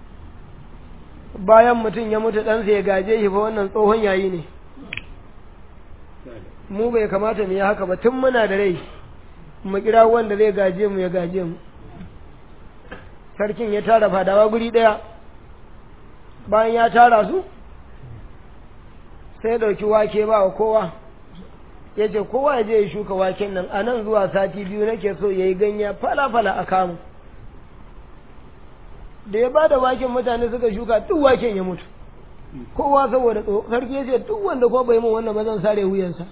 bayan mutum ya mutu ɗansa ya gaje shi fa wannan tsohon yayi ne mu bai kamata mu yi haka ba tun muna da rai mu kira wanda zai gaje mu ya gaje mu sarkin ya tara fadawa guri ɗaya bayan ya tara su sai ya ɗauki wake ba wa kowa ya ce kowa ya je ya shuka waken nan a nan zuwa sati biyu nake so ya yi ganya fala-fala a kamu da ya ba da waken mutane suka shuka duk waken ya mutu kowa saboda sarki ya ce duk wanda ko bai mun wannan ba zan sare wuyansa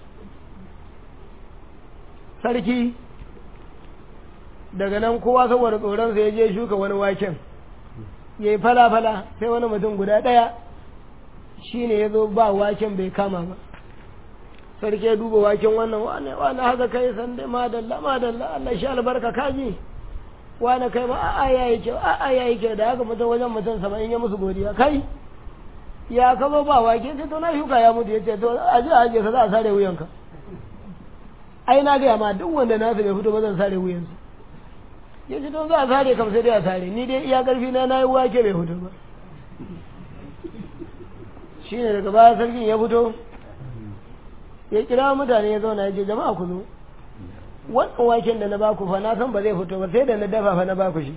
sarki daga nan kowa saboda tsoronsa ya je shuka wani waken ya yi fala-fala sai wani mutum guda ɗaya shi ne ya zo ba waken bai kama ba sarki ya duba waken wannan wane wane haka kai san dai madalla madalla Allah shi albarka kaji wane kai ba a'a yayi kyau a'a yayi kyau da haka mutum wajen mutum saba'in ya musu godiya kai ya ka zo ba wake sai to na shuka ya mutu yace to aje aje ka za a sare wuyanka ai na ga ma duk wanda nasu bai fito ba zan sare wuyansa yace to za a sare kam sai dai a sare ni dai iya karfi na nayi wake bai fito ba shine daga baya sarkin ya fito ya kira mutane ya zauna ya ce jama'a ku zo wannan waken da na baku fa na san ba zai fito ba sai da na dafa fa na baku shi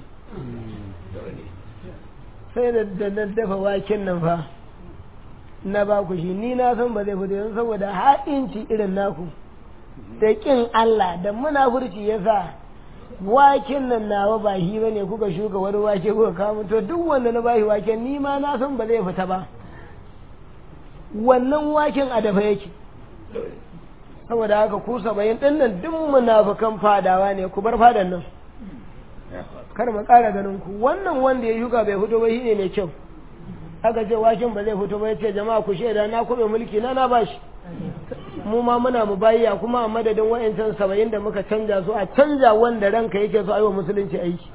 sai da na dafa waken nan fa na baku shi ni na san ba zai fito yanzu saboda ha'inci irin naku da kin Allah da munafurci yasa waken nan nawa ba shi bane kuka shuka wani wake kuka kawo to duk wanda na bashi waken ni ma na san ba zai fita ba wannan waken a dafa yake saboda haka ku saba'in ɗin nan duk munafukan fadawa ne ku bar fadan nan kar mu ƙara ganin ku wannan wanda ya shuka bai fito ba shine mai kyau aka ce waken ba zai fito ba yace jama'a ku shaida na kube mulki na na bashi mu ma muna mu bayya kuma a madadin wa'ancan saba'in da muka canja su a canja wanda ranka yake so a yi wa musulunci aiki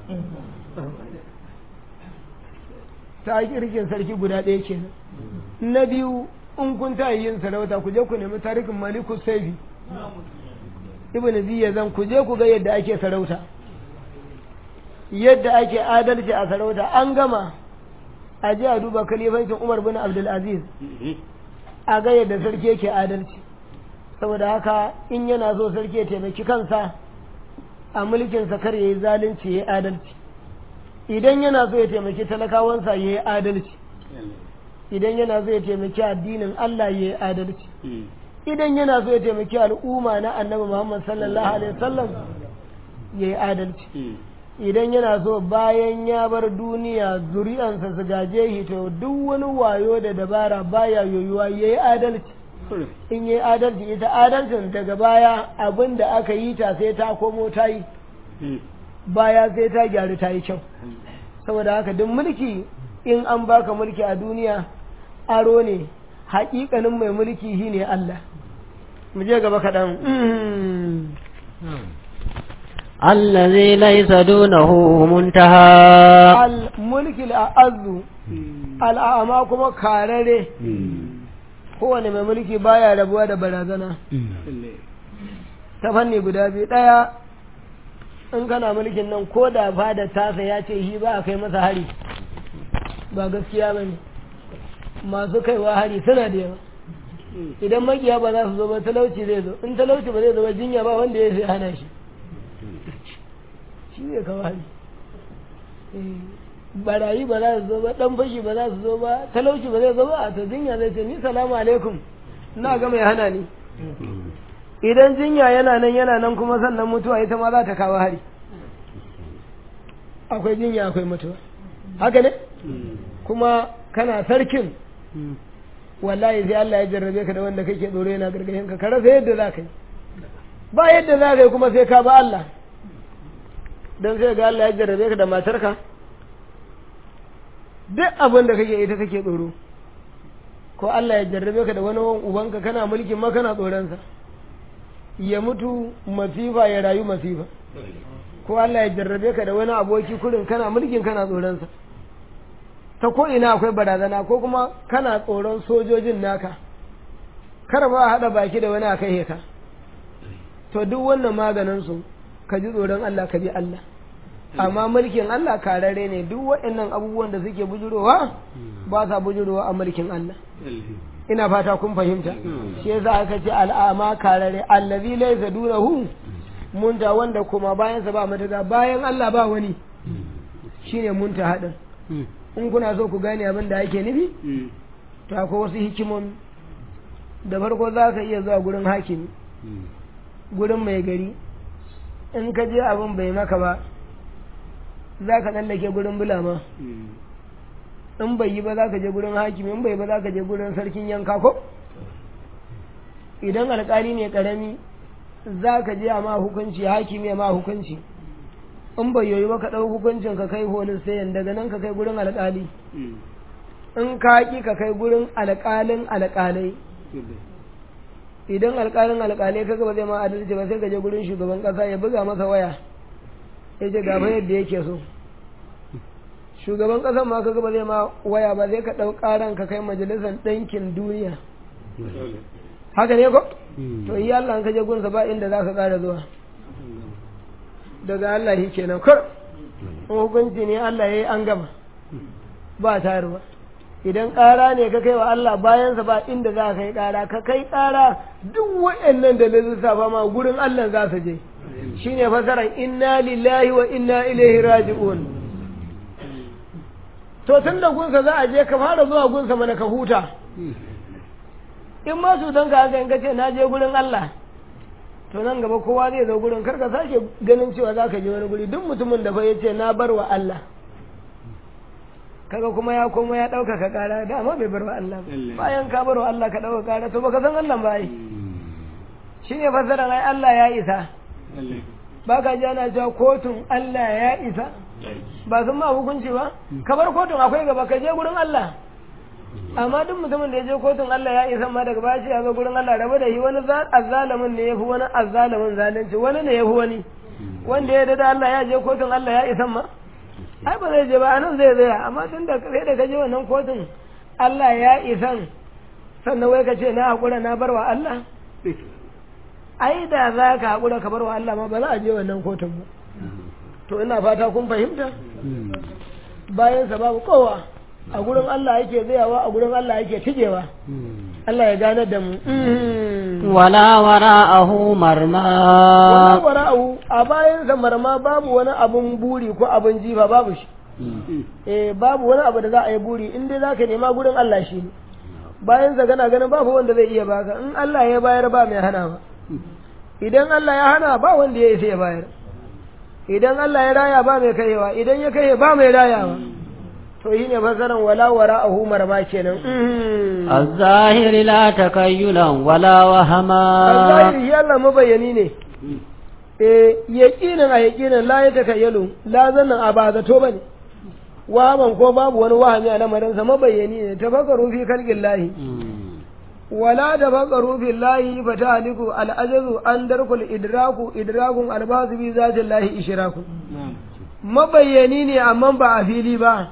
ta kirkin sarki guda ɗaya kenan na biyu in kun ta yin sarauta ku je ku nemi tarihin maliku saifi ibn ziya zan ku je ku ga yadda ake sarauta yadda ake adalci a sarauta an gama a je a duba kalifancin umar bin abdulaziz a ga yadda sarki yake adalci saboda haka in yana so sarki ya taimaki kansa a mulkinsa kar ya yi zalunci ya yi adalci idan yana so ya taimaki talakawansa ya yi adalci idan yana so ya taimaki addinin Allah ya yi adalci idan yana so ya taimaki al'umma na annabi Muhammad sallallahu alaihi wasallam ya yi adalci idan yana so bayan ya bar duniya zuri'ansa su gaje shi to duk wani wayo da dabara baya yoyuwa ya yi adalci in yi adalci ita adalcin daga baya abin da aka yi ta sai ta komo ta yi baya sai ta gyaru ta yi kyau saboda haka duk mulki in an baka mulki a duniya aro ne haƙiƙanin mai mulki shi ne Allah mu je gaba kaɗan الذي ليس دونه منتهى al-mulki al'azu al'ama kuma karare kowane mai mulki baya rabuwa da barazana ta fanni guda biyu ɗaya in kana mulkin nan ko da fada tasa ya ce shi ba a kai masa hari ba gaskiya ba ne masu kaiwa hari suna da yawa idan makiya ba za su zo ba talauci zai zo in talauci ba zai zo ba jinya ba wanda ya sai hana shi shi zai kawo hari barayi ba za su zo ba dan fashi ba za su zo ba talauci ba zai zo ba a to jinya zai ce ni salamu alaikum ina ga mai hana ni idan jinya yana nan yana nan kuma sannan mutuwa ita ma za ta kawo hari akwai jinya akwai mutuwa haka ne kuma kana sarkin wallahi sai Allah ya jarrabe ka da wanda kake tsoro yana gargashin ka rasa yadda za ka yi ba yadda za ka yi kuma sai ka ba Allah don sai ga Allah ya jarrabe ka da matarka duk abin da kake ita kake tsoro ko Allah ya jarrabe ka da wani ubanka kana mulkin ma kana tsoronsa ya mutu masifa ya rayu masifa ko Allah ya jarrabe ka da wani aboki kurin kana mulkin kana tsoronsa ta ko ina akwai barazana ko kuma kana tsoron sojojin naka kar ba haɗa baki da wani a kai ka to duk wannan maganin su ka ji tsoron Allah ka bi Allah amma mulkin Allah karare ne duk waɗannan abubuwan da suke bujurowa ba sa bujurowa a mulkin Allah ina fata kun fahimta shi yasa aka ce al'ama karare allazi laysa dunahu munta wanda kuma bayan sa ba mataga bayan Allah ba wani shine munta hadin in kuna so ku gane abin da ake nufi to akwai wasu hikimomi da farko za ka iya zuwa gurin hakimi gurin mai gari in ka je abin bai maka ba za ka tsallake gurin bulama in bai yi ba za ka je gurin hakimi in bai ba za ka je gurin sarkin yanka ko idan alkali ne karami za ka je a ma hukunci hakimi ya ma hukunci in bai yoyi ba ka ɗau hukuncin ka kai holin sayan daga nan ka kai gurin alkali in ka ƙi ka kai gurin alƙalin alƙalai idan alƙalin alƙalai kaga ba zai ma adalci ba sai ka je gurin shugaban ƙasa ya buga masa waya ya ce gaba yadda yake so shugaban ƙasar ma kaga ba zai ma waya ba zai ka ɗau ƙaran ka kai majalisar ɗinkin duniya haka ne ko to yi Allah ka je gunsa ba inda za ka ƙara zuwa daga Allah shi kenan kur hukunci ne Allah ya yi an gama ba tayarwa idan ƙara ne ka kai wa Allah bayansa ba inda za ka yi ƙara ka kai ƙara duk waɗannan da lissafa ma gurin Allah za su je shine fasaran inna lillahi wa inna ilaihi raji'un to tun da gunsa za a je ka fara zuwa gunsa mana ka huta in ma su don ka haka in ka ce na je gurin Allah to nan gaba kowa zai zo gurin karka sake ganin cewa za ka je wani guri duk mutumin da fa ya ce na bar wa Allah kaga kuma ya koma ya ɗaukaka ƙara dama bai bar wa Allah bayan ka bar wa Allah ka ɗauka ƙara to baka san Allah ba yi shi ne fasaran ai Allah ya isa ba ka ji ana cewa kotun Allah ya isa ba sun ma hukunci ba ka bar kotun akwai gaba ka je gurin Allah amma duk mutumin da ya je kotun Allah ya isa ma daga bashi ya zo gurin Allah rabu da shi wani azzalamin ne ya fi wani azzalamin zalunci wani ne ya fi wani wanda ya da Allah ya je kotun Allah ya isa ma ai ba zai je ba anan zai tsaya amma tun da sai da ka je wannan kotun Allah ya isan sannan wai ka ce na haƙura na bar wa Allah ai da za ka haƙura ka bar wa Allah ma ba za a je wannan kotun ba to ina fata kun fahimta bayan sa babu kowa a gurin Allah yake tsayawa a gurin Allah yake tijewa Allah ya gane da mu wala wara'ahu marma wala wara'ahu a bayan sa marma babu wani abun buri ko abun jifa babu shi eh babu wani abu da za a yi buri in dai zaka nema gurin Allah shi ne bayan sa kana ganin babu wanda zai iya baka in Allah ya bayar ba mai hana ba idan Allah ya hana ba wanda ya isa ya bayar idan Allah ya raya ba mai kaiwa idan ya kai ba mai rayawa to yi ne fasaran wala wara a humar ma kenan الظاهر لا تكيلا ولا وهما Allah shi Allah mabayani ne eh yaqinin a yaqinin la ya takayyalu la zannan a ba zato bane wahaman ko babu wani wahami a lamarin sa mabayyani ne tafakkaru fi kalqin lahi wala tafakkaru fi lahi fatahliku al-ajazu an darkul idraku idrakun albasu bi zatin lahi ishraku mabayyani ne amma ba a fili ba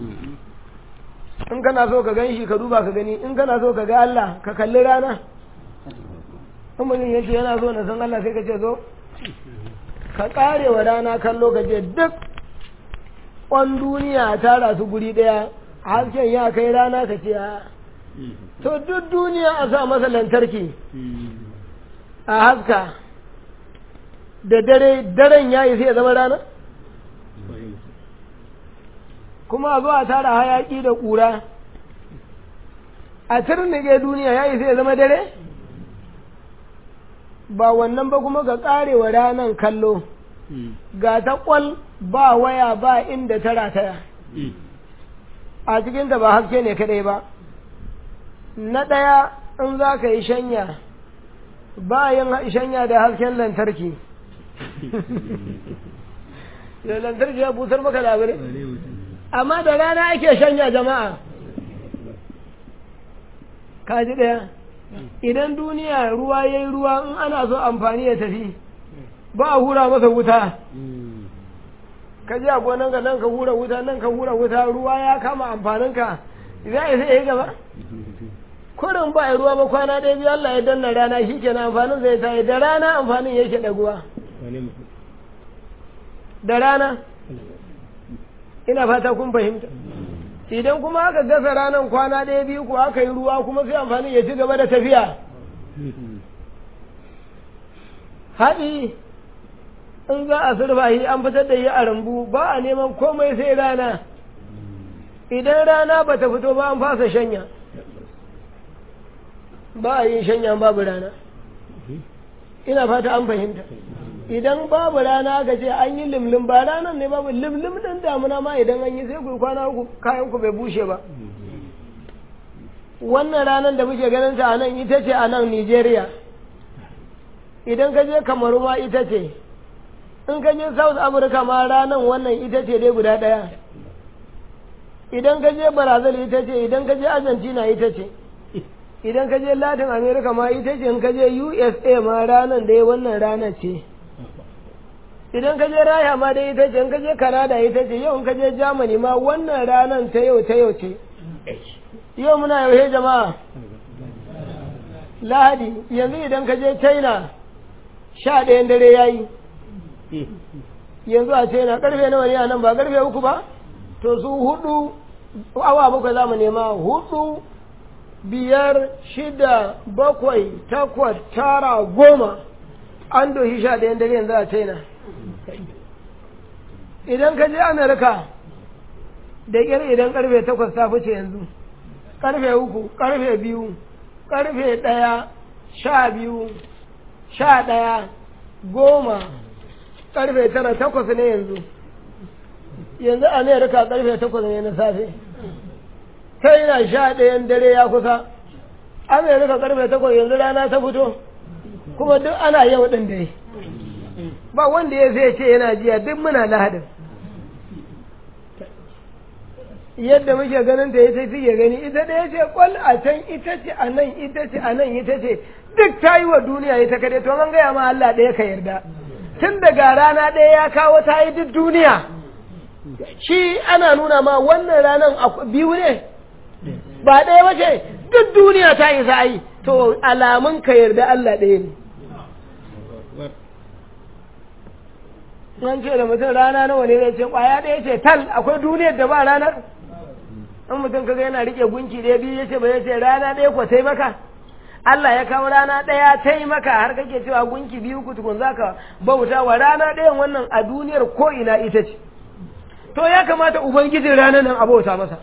in kana so ka gan shi ka duba ka gani in kana so ka ga Allah ka kalli rana in mutum ya ce yana so na san Allah sai ka ce zo ka kare wa rana kallo ka ce duk kwan duniya a tara su guri ɗaya hasken ya kai rana ka ce a to duk duniya a sa masa lantarki a haska da dare daren ya yi sai ya zama rana kuma a zo a tara hayaki da ƙura a turnike duniya ya yi sai ya zama dare ba wannan ba kuma ga karewa ranan kallo ga ta kwal ba waya ba inda ta rataya a cikinta ba haske ne kadai ba na ɗaya in za ka yi shanya ba yin shanya da hasken lantarki da lantarki ya busar maka labarai amma da rana ake shanya jama'a kaji ɗaya idan duniya ruwa ya yi ruwa in ana so amfani ya tafi ba a hura masa wuta ka ji a gonan ka nan ka hura wuta nan ka hura wuta ruwa ya kama amfaninka za a sai ya gaba kurin ba a ruwa ba kwana ɗaya biyu Allah ya danna rana shi ke na amfanin zai tayi da rana amfanin yake ɗaguwa da rana ina fata kun fahimta idan kuma aka gasa ranar kwana ɗaya biyu ko aka yi ruwa kuma sai amfani ya ci gaba da tafiya haɗi in za a surfa shi an fitar da yi a rambu ba a neman komai sai rana idan rana ba ta fito ba an fasa shanya ba a yin shanya babu rana ina fata an fahimta idan babu rana aka ce an yi limlim ba ranar ne babu limlim ɗin damuna ma idan an yi sai ku kwana uku kayan ku bai bushe ba wannan ranar da muke ganin ta a nan ita ce a nan Nigeria idan ka je Kamaru ma ita ce in ka je South Africa ma ranar wannan ita ce dai guda ɗaya idan ka je Brazil ita ce idan ka je Argentina ita ce idan ka je Latin America ma ita ce in ka je USA ma ranar dai wannan ranar ce idan ka je raya ma dai ita ce in ka je Canada ita ce yau in ka je Germany ma wannan ranar ta yau ta yau ce yau muna yaushe jama'a lahadi yanzu idan ka je china sha ɗayan dare ya yi yanzu a china ƙarfe nawa ne a nan ba ƙarfe uku ba to su hudu awa bakwai za mu nema hudu biyar shida bakwai takwas tara goma an doshi sha ɗayan dare yanzu a china idan ka je amerika da ƙyar idan ƙarfe takwas ta fice yanzu karfe uku karfe biyu karfe ɗaya sha biyu sha ɗaya goma karfe tara takwas ne yanzu yanzu amerika karfe takwas ne na safe ta yana sha ɗayan dare ya kusa amerika karfe takwas yanzu rana ta fito kuma duk ana yau ɗin dai ba wanda ya zai ce yana jiya duk muna lahadin yadda muke ganin ta ita take gani ita da ce kwal a can ita ce a nan ita ce a nan ita ce duk ta yi wa duniya ita kade to an gaya ma Allah ɗaya ka yarda tun daga rana ɗaya ya kawo ta yi duk duniya shi ana nuna ma wannan ranar biyu ne ba ɗaya ba ce duk duniya ta yi za yi to alamun ka yarda Allah ɗaya ne an ce da mutum rana nawa ne zai ce kwaya ɗaya ce tal akwai duniyar da ba ranar in mutum kaga yana rike gunki ɗaya biyu ya ce ba ya ce rana ɗaya ko tai maka Allah ya kawo rana ɗaya tai maka har kake cewa gunki biyu ku tukun zaka bauta wa rana ɗayan wannan a duniyar ko ina ita ce to ya kamata ubangijin ranar nan a bauta masa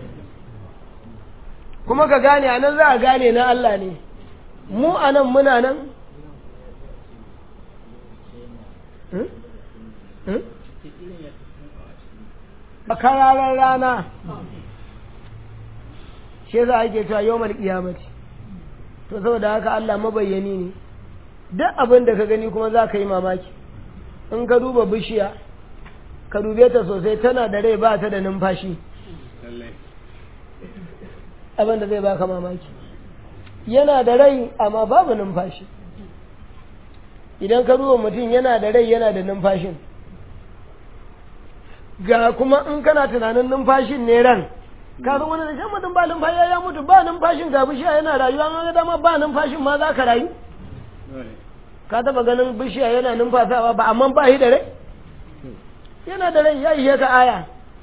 kuma ka gane a nan za a gane na Allah ne mu a nan muna nan a kararar rana shi za a ke cewa yawon kiyamati to saboda haka Allah mabayyani ne duk abin da ka gani kuma za ka yi mamaki in ka duba bishiya ka dube ta sosai tana da rai ba ta da numfashi abin da zai baka mamaki yana da rai amma babu numfashi idan ka duba mutum yana da rai yana da numfashin ga kuma in kana tunanin numfashin ne ran ka zo wani da shan mutum ba numfashi ya mutu ba numfashin ga bishiya yana rayuwa an ga dama ba numfashin ma za ka rayu ka taba ganin bishiya yana numfasawa ba amma ba shi da rai yana da rai ya ishe ka aya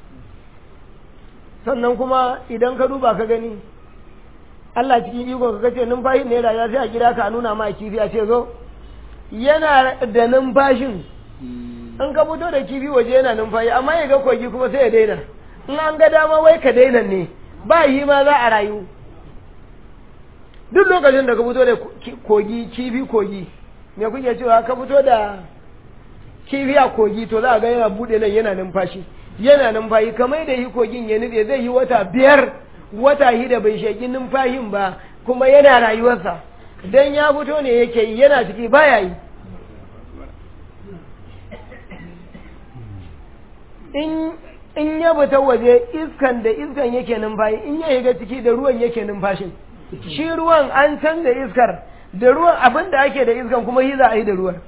sannan kuma idan ka duba ka gani Allah cikin iko ka kace numfashin ne rayuwa sai a gida ka nuna ma kifi a ce zo yana da numfashin in ka fito da kifi waje yana numfashi amma ya ga kogi kuma sai ya daina in an ga dama wai ka daina ne ba yi ma za a rayu duk lokacin da ka fito da kogi kifi kogi me kuke cewa ka fito da kifi a kogi to za a ga yana bude nan yana numfashi yana numfashi kamar da yi kogin ya nutse zai yi wata biyar wata da bai shaki numfashin ba kuma yana rayuwarsa dan ya fito ne yake yi yana ciki baya yi in in ya fita waje iskan da iskan yake numfashi in ya shiga ciki da ruwan yake numfashin shi ruwan an canza iskar da ruwan abin da ake da iskan kuma yi za a yi da ruwan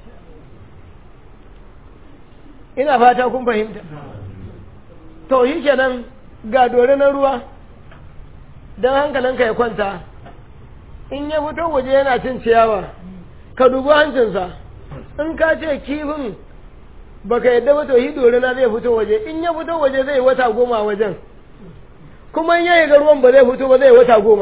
ina fata kun fahimta to shi kenan ga dore na ruwa don hankalinka ya kwanta in ya fito waje yana cin ciyawa ka dubi hancinsa in ka ce kifin baka yadda ba to yi dore na zai fito waje in ya fito waje zai wata goma a wajen kuma in yayi ga ruwan ba zai fito ba zai wata goma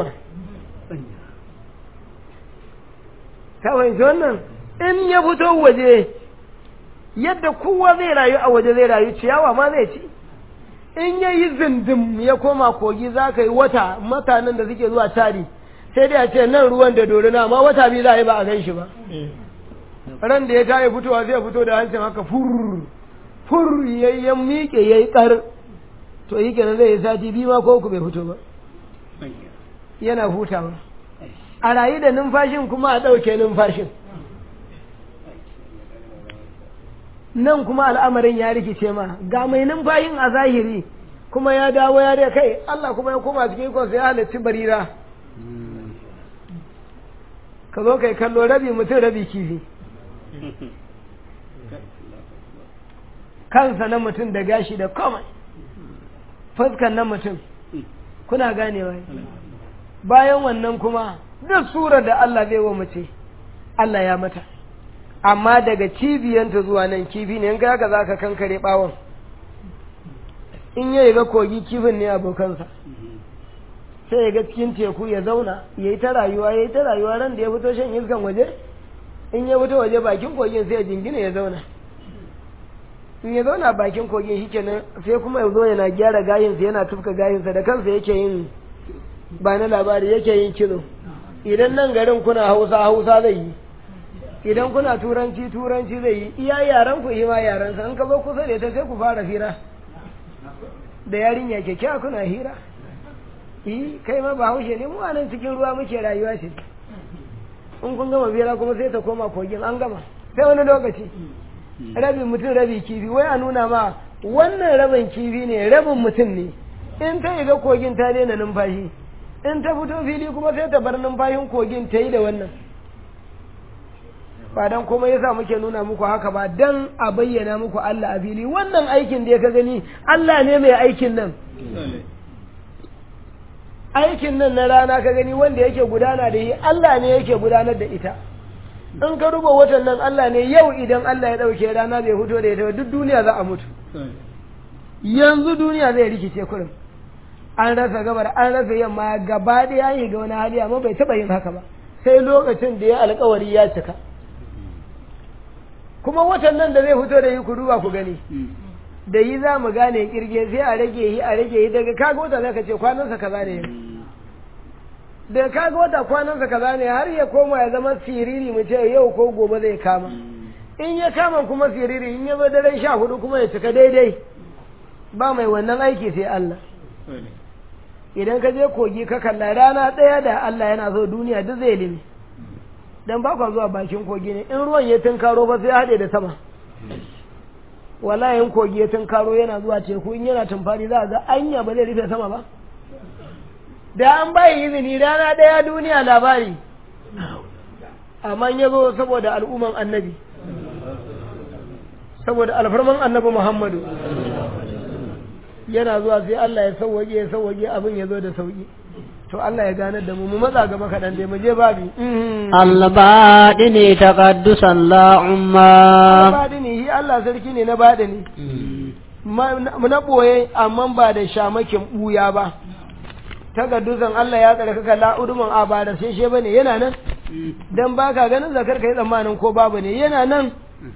ka fahimci wannan in ya fito waje yadda kowa zai rayu a waje zai rayu ciyawa ma zai ci in ya yi zindim ya koma kogi za ka yi wata mutanen da suke zuwa tari sai dai a ce nan ruwan da dorina amma wata biyu za a yi ba a gan shi ba ran da ya tayi fitowa zai fito da hancin haka fur fur ya yi miƙe ya yi ƙar to yi kenan zai yi sati biyu ma ko ku bai fito ba yana hutawa a rayu da numfashin kuma a ɗauke numfashin nan kuma al'amarin ya rikice ma ga mai numfashin a zahiri kuma ya dawo ya dai kai Allah kuma ya koma cikin ikonsa ya halarci barira ka zo kai kallo rabi mutum rabi kifi kansa na mutum da gashi da komai fuskan na mutum kuna ganewa bayan wannan kuma duk surar da Allah zai wa mace Allah ya mata amma daga cibiyanta zuwa nan kifi ne in ga haka zaka kankare bawon in yayi ga kogi kifin ne abokansa sai ya ga cikin teku ya zauna ya yi ta rayuwa ya yi ta rayuwa ran da ya fito shan iskan waje in ya fito waje bakin kogin sai ya jingina ya zauna in ya zauna bakin kogin shi kenan sai kuma ya zo yana gyara gayinsa yana tufka gayinsa da kansa yake yin ba na labari yake yin kilo idan nan garin kuna hausa hausa zai yi idan kuna turanci turanci zai yi iya yaran ku yi ma yaransa in ka zo kusa da ita sai ku fara hira da yarinya kyakkyawa kuna hira yi kai ma ba haushe ne mu nan cikin ruwa muke rayuwa ce in kun gama bera kuma sai ta koma kogin an gama sai wani lokaci rabi mutum rabi kifi wai a nuna ma wannan rabin kifi ne rabin mutum ne in ta ga kogin ta daina numfashi in ta fito fili kuma sai ta bar numfashin kogin ta yi da wannan ba dan komai yasa muke nuna muku haka ba dan a bayyana muku Allah a fili wannan aikin da ya ka gani Allah ne mai aikin nan aikin nan na rana ka gani wanda yake gudana da yi Allah ne yake gudanar da ita in ka ruba watan nan Allah ne yau idan Allah ya ɗauke rana bai fito da ita duk duniya za a mutu yanzu duniya zai rikice kurin an rasa gabar an rasa yamma gaba ɗaya yi ga wani hali amma bai taɓa yin haka ba sai lokacin da ya alkawari ya cika kuma watan nan da zai fito da yi ku duba ku gani da yi za mu gane kirge sai a rage yi a rage yi daga kaga wata zaka ce kwanansa kaza ne da kaga wata kwanansa kaza ne har ya koma ya zama siriri mu ce yau ko gobe zai kama in ya kama kuma siriri in ya zo daren sha hudu kuma ya cika daidai ba mai wannan aiki sai Allah idan ka je kogi ka kalla rana ɗaya da Allah yana so duniya duk zai limi dan ba kwa zuwa bakin kogi ne in ruwan ya tunkaro ba sai haɗe da sama wallahi in kogi tun karo yana zuwa teku in yana tumfari za a ga anya ba zai rufe sama ba da an bayi izini rana ɗaya duniya labari amma ya zo saboda al'umman annabi saboda alfarman annabi muhammadu yana zuwa sai Allah ya sauwaƙe ya sauwaƙe abin ya zo da sauƙi to Allah ya ganar da mu mu matsa gaba kaɗan dai mu je babi الباطن تقدسا لا عما baɗi ne shi Allah sarki ne na baɗi ne na ɓoye amma ba da shamakin ɓuya ba tagaddusan Allah ya tsare kaka la'uduman a ba da sheshe ba ne yana nan don ba ka ganin zakar ka yi tsammanin ko babu ne yana nan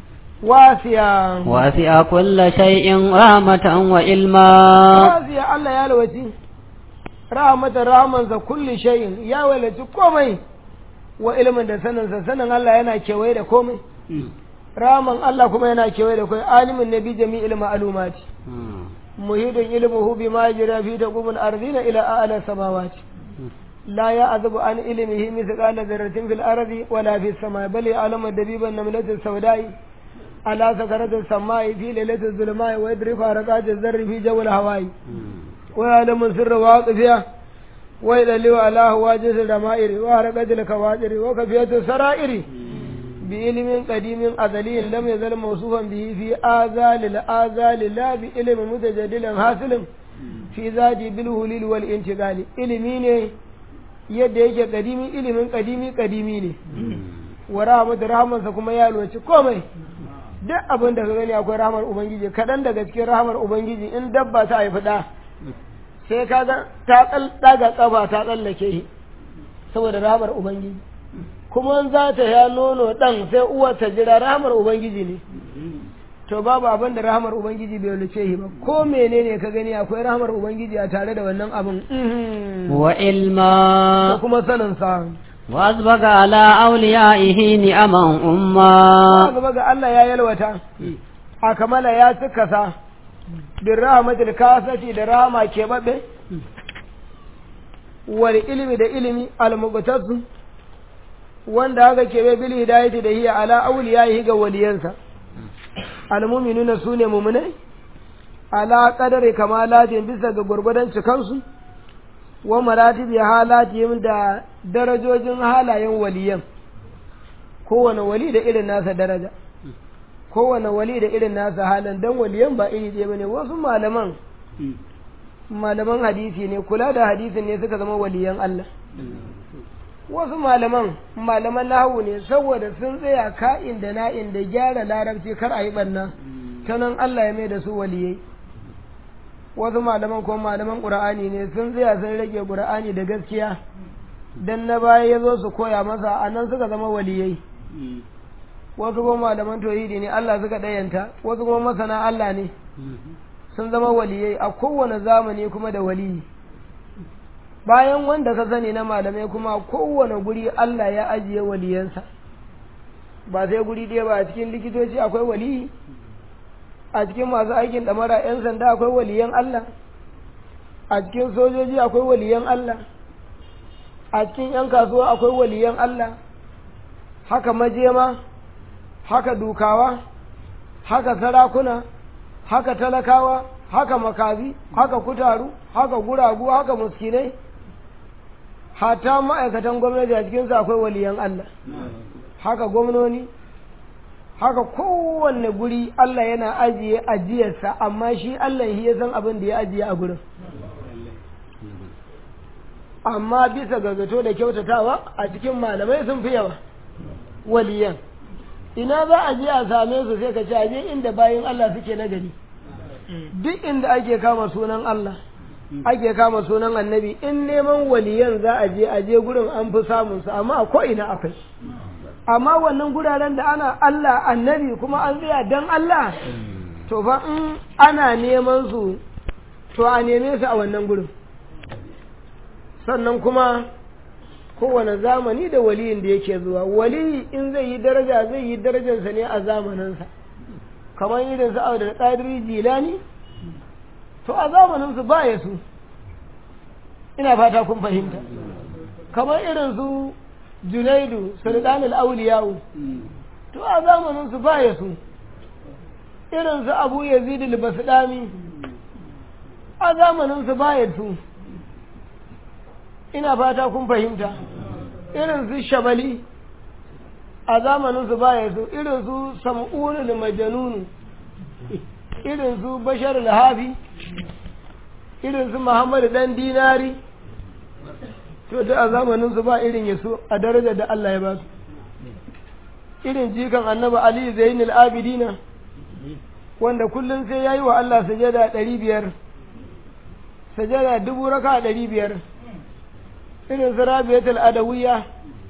wasiya وسع كل شيء رحمة وعلما wasiya Allah ya lawaci rahmatan rahmansa kulli shay'in ya walaci komai wa ilmin da saninsa sanin Allah yana kewaye da komai rahman Allah kuma yana kewaye da komai alimin nabi jami'il ma'lumati muhidin ilmuhu bima yajra fi taqumul ardina ila a'la samawati لا يعذب عن علمه مثقال ذرة في الأرض ولا في السماء بل يعلم دبيب النملة السوداء على سكرة السماء في ليلة الظلماء ويدرك حركات الذر في جو الهواء ويعلم السر واقفها ويدلو على هواجس الرمائر وحركة الكواجر وكفية السرائر بعلم قديم أزلي لم يزل موصوفا به في آذال الآذال لا بعلم متجدد حاصل في ذاته بالهليل والانتقال علمي yadda yake kadimi ilimin kadimi kadimi ne wa rahmatu rahmansa kuma ya loci komai duk abin da ka gani akwai rahmar ubangiji kaɗan daga cikin rahmar ubangiji in dabba ta haifi ɗa sai ka ga ta ɗaga ƙafa ta tsallake shi saboda rahmar ubangiji kuma za ta ya nono ɗan sai uwar ta jira rahmar ubangiji ne to babu abin da rahmar ubangiji bai luce shi ba ko menene ka gani akwai rahmar ubangiji a tare da wannan abin da وعلما kuma sanin sa وأسبق على أوليائه نعما أما gaba ga Allah ya yalwata a kamala ya cika sa bin rahmatul kasati da rahama ke babe wal ilmi da ilimi al muqtasu wanda haka ke bai bil hidayati da hiya ala awliyahi ga waliyansa al mu'minuna sune mu'minai ala qadari kamalatin bisa ga gurgudan cikansu wa maratibi halatihim da darajojin halayen waliyan kowane wali da irin nasa daraja kowane wali da irin nasa halin dan waliyan ba iri ɗaya bane wasu malaman malaman hadisi ne kula da hadisin ne suka zama waliyan Allah wasu malaman malaman nahawu ne saboda sun tsaya ka'in da na'in da gyara larabci kar a yi ɓanna ta nan Allah ya mai da su waliyai wasu malaman ko malaman ƙur'ani ne sun tsaya sun rage ƙur'ani da gaskiya dan na baya ya zo su koya masa a nan suka zama waliyai wasu kuma malaman tauhidi ne Allah suka ɗayanta wasu kuma masana Allah ne sun zama waliyai a kowane zamani kuma da waliyi bayan wanda ka sani na malamai kuma kowane guri Allah ya ajiye waliyansa ba sai guri ɗaya ba a cikin likitoci akwai waliyi a cikin masu aikin ɗamara 'yan sanda akwai waliyan Allah a cikin sojoji akwai waliyan Allah a cikin 'yan kasuwa akwai waliyan Allah haka majema haka dukawa haka sarakuna haka talakawa haka makazi haka kutaru haka guragu haka muskinai hata ma'aikatan gwamnati a cikinsu akwai waliyan Allah haka gwamnoni haka kowanne guri Allah yana ajiye ajiyarsa amma shi Allah shi ya san abin da ya ajiye a gurin amma bisa ga zato da kyautatawa a cikin malamai sun fi yawa waliyan ina za a je a same su sai ka ce aje inda bayin Allah suke na gari duk inda ake kama sunan Allah ake kama sunan annabi in neman waliyan za a je a je gurin an fi samun su amma a ko'ina akwai amma wannan guraren da ana Allah annabi kuma an tsaya dan Allah to fa in ana neman su to a neme su a wannan gurin sannan kuma kowane zamani da waliyin da yake zuwa waliyi in zai yi daraja zai yi darajarsa ne a zamaninsa kamar irin su abu da ƙadiri jilani to a zamaninsu ba ya su ina fata kun fahimta kamar irin su junaidu sultan al-auliyawu to a zamaninsu ba ya su irin su abu yazid al-basdami a zamanin su baya su ina fata kun fahimta irin su shabali a zamanin su baya su irin su sam'un al-majnun irin su bashar al-hafi irin su muhammad dan dinari to da a zamanin su ba irin yaso a darajar da Allah ya ba su irin jikan annabi ali zainul abidina wanda kullum sai ya yi wa Allah sajada ɗari biyar sajada dubu raka ɗari biyar irin su rabiyatul adawiya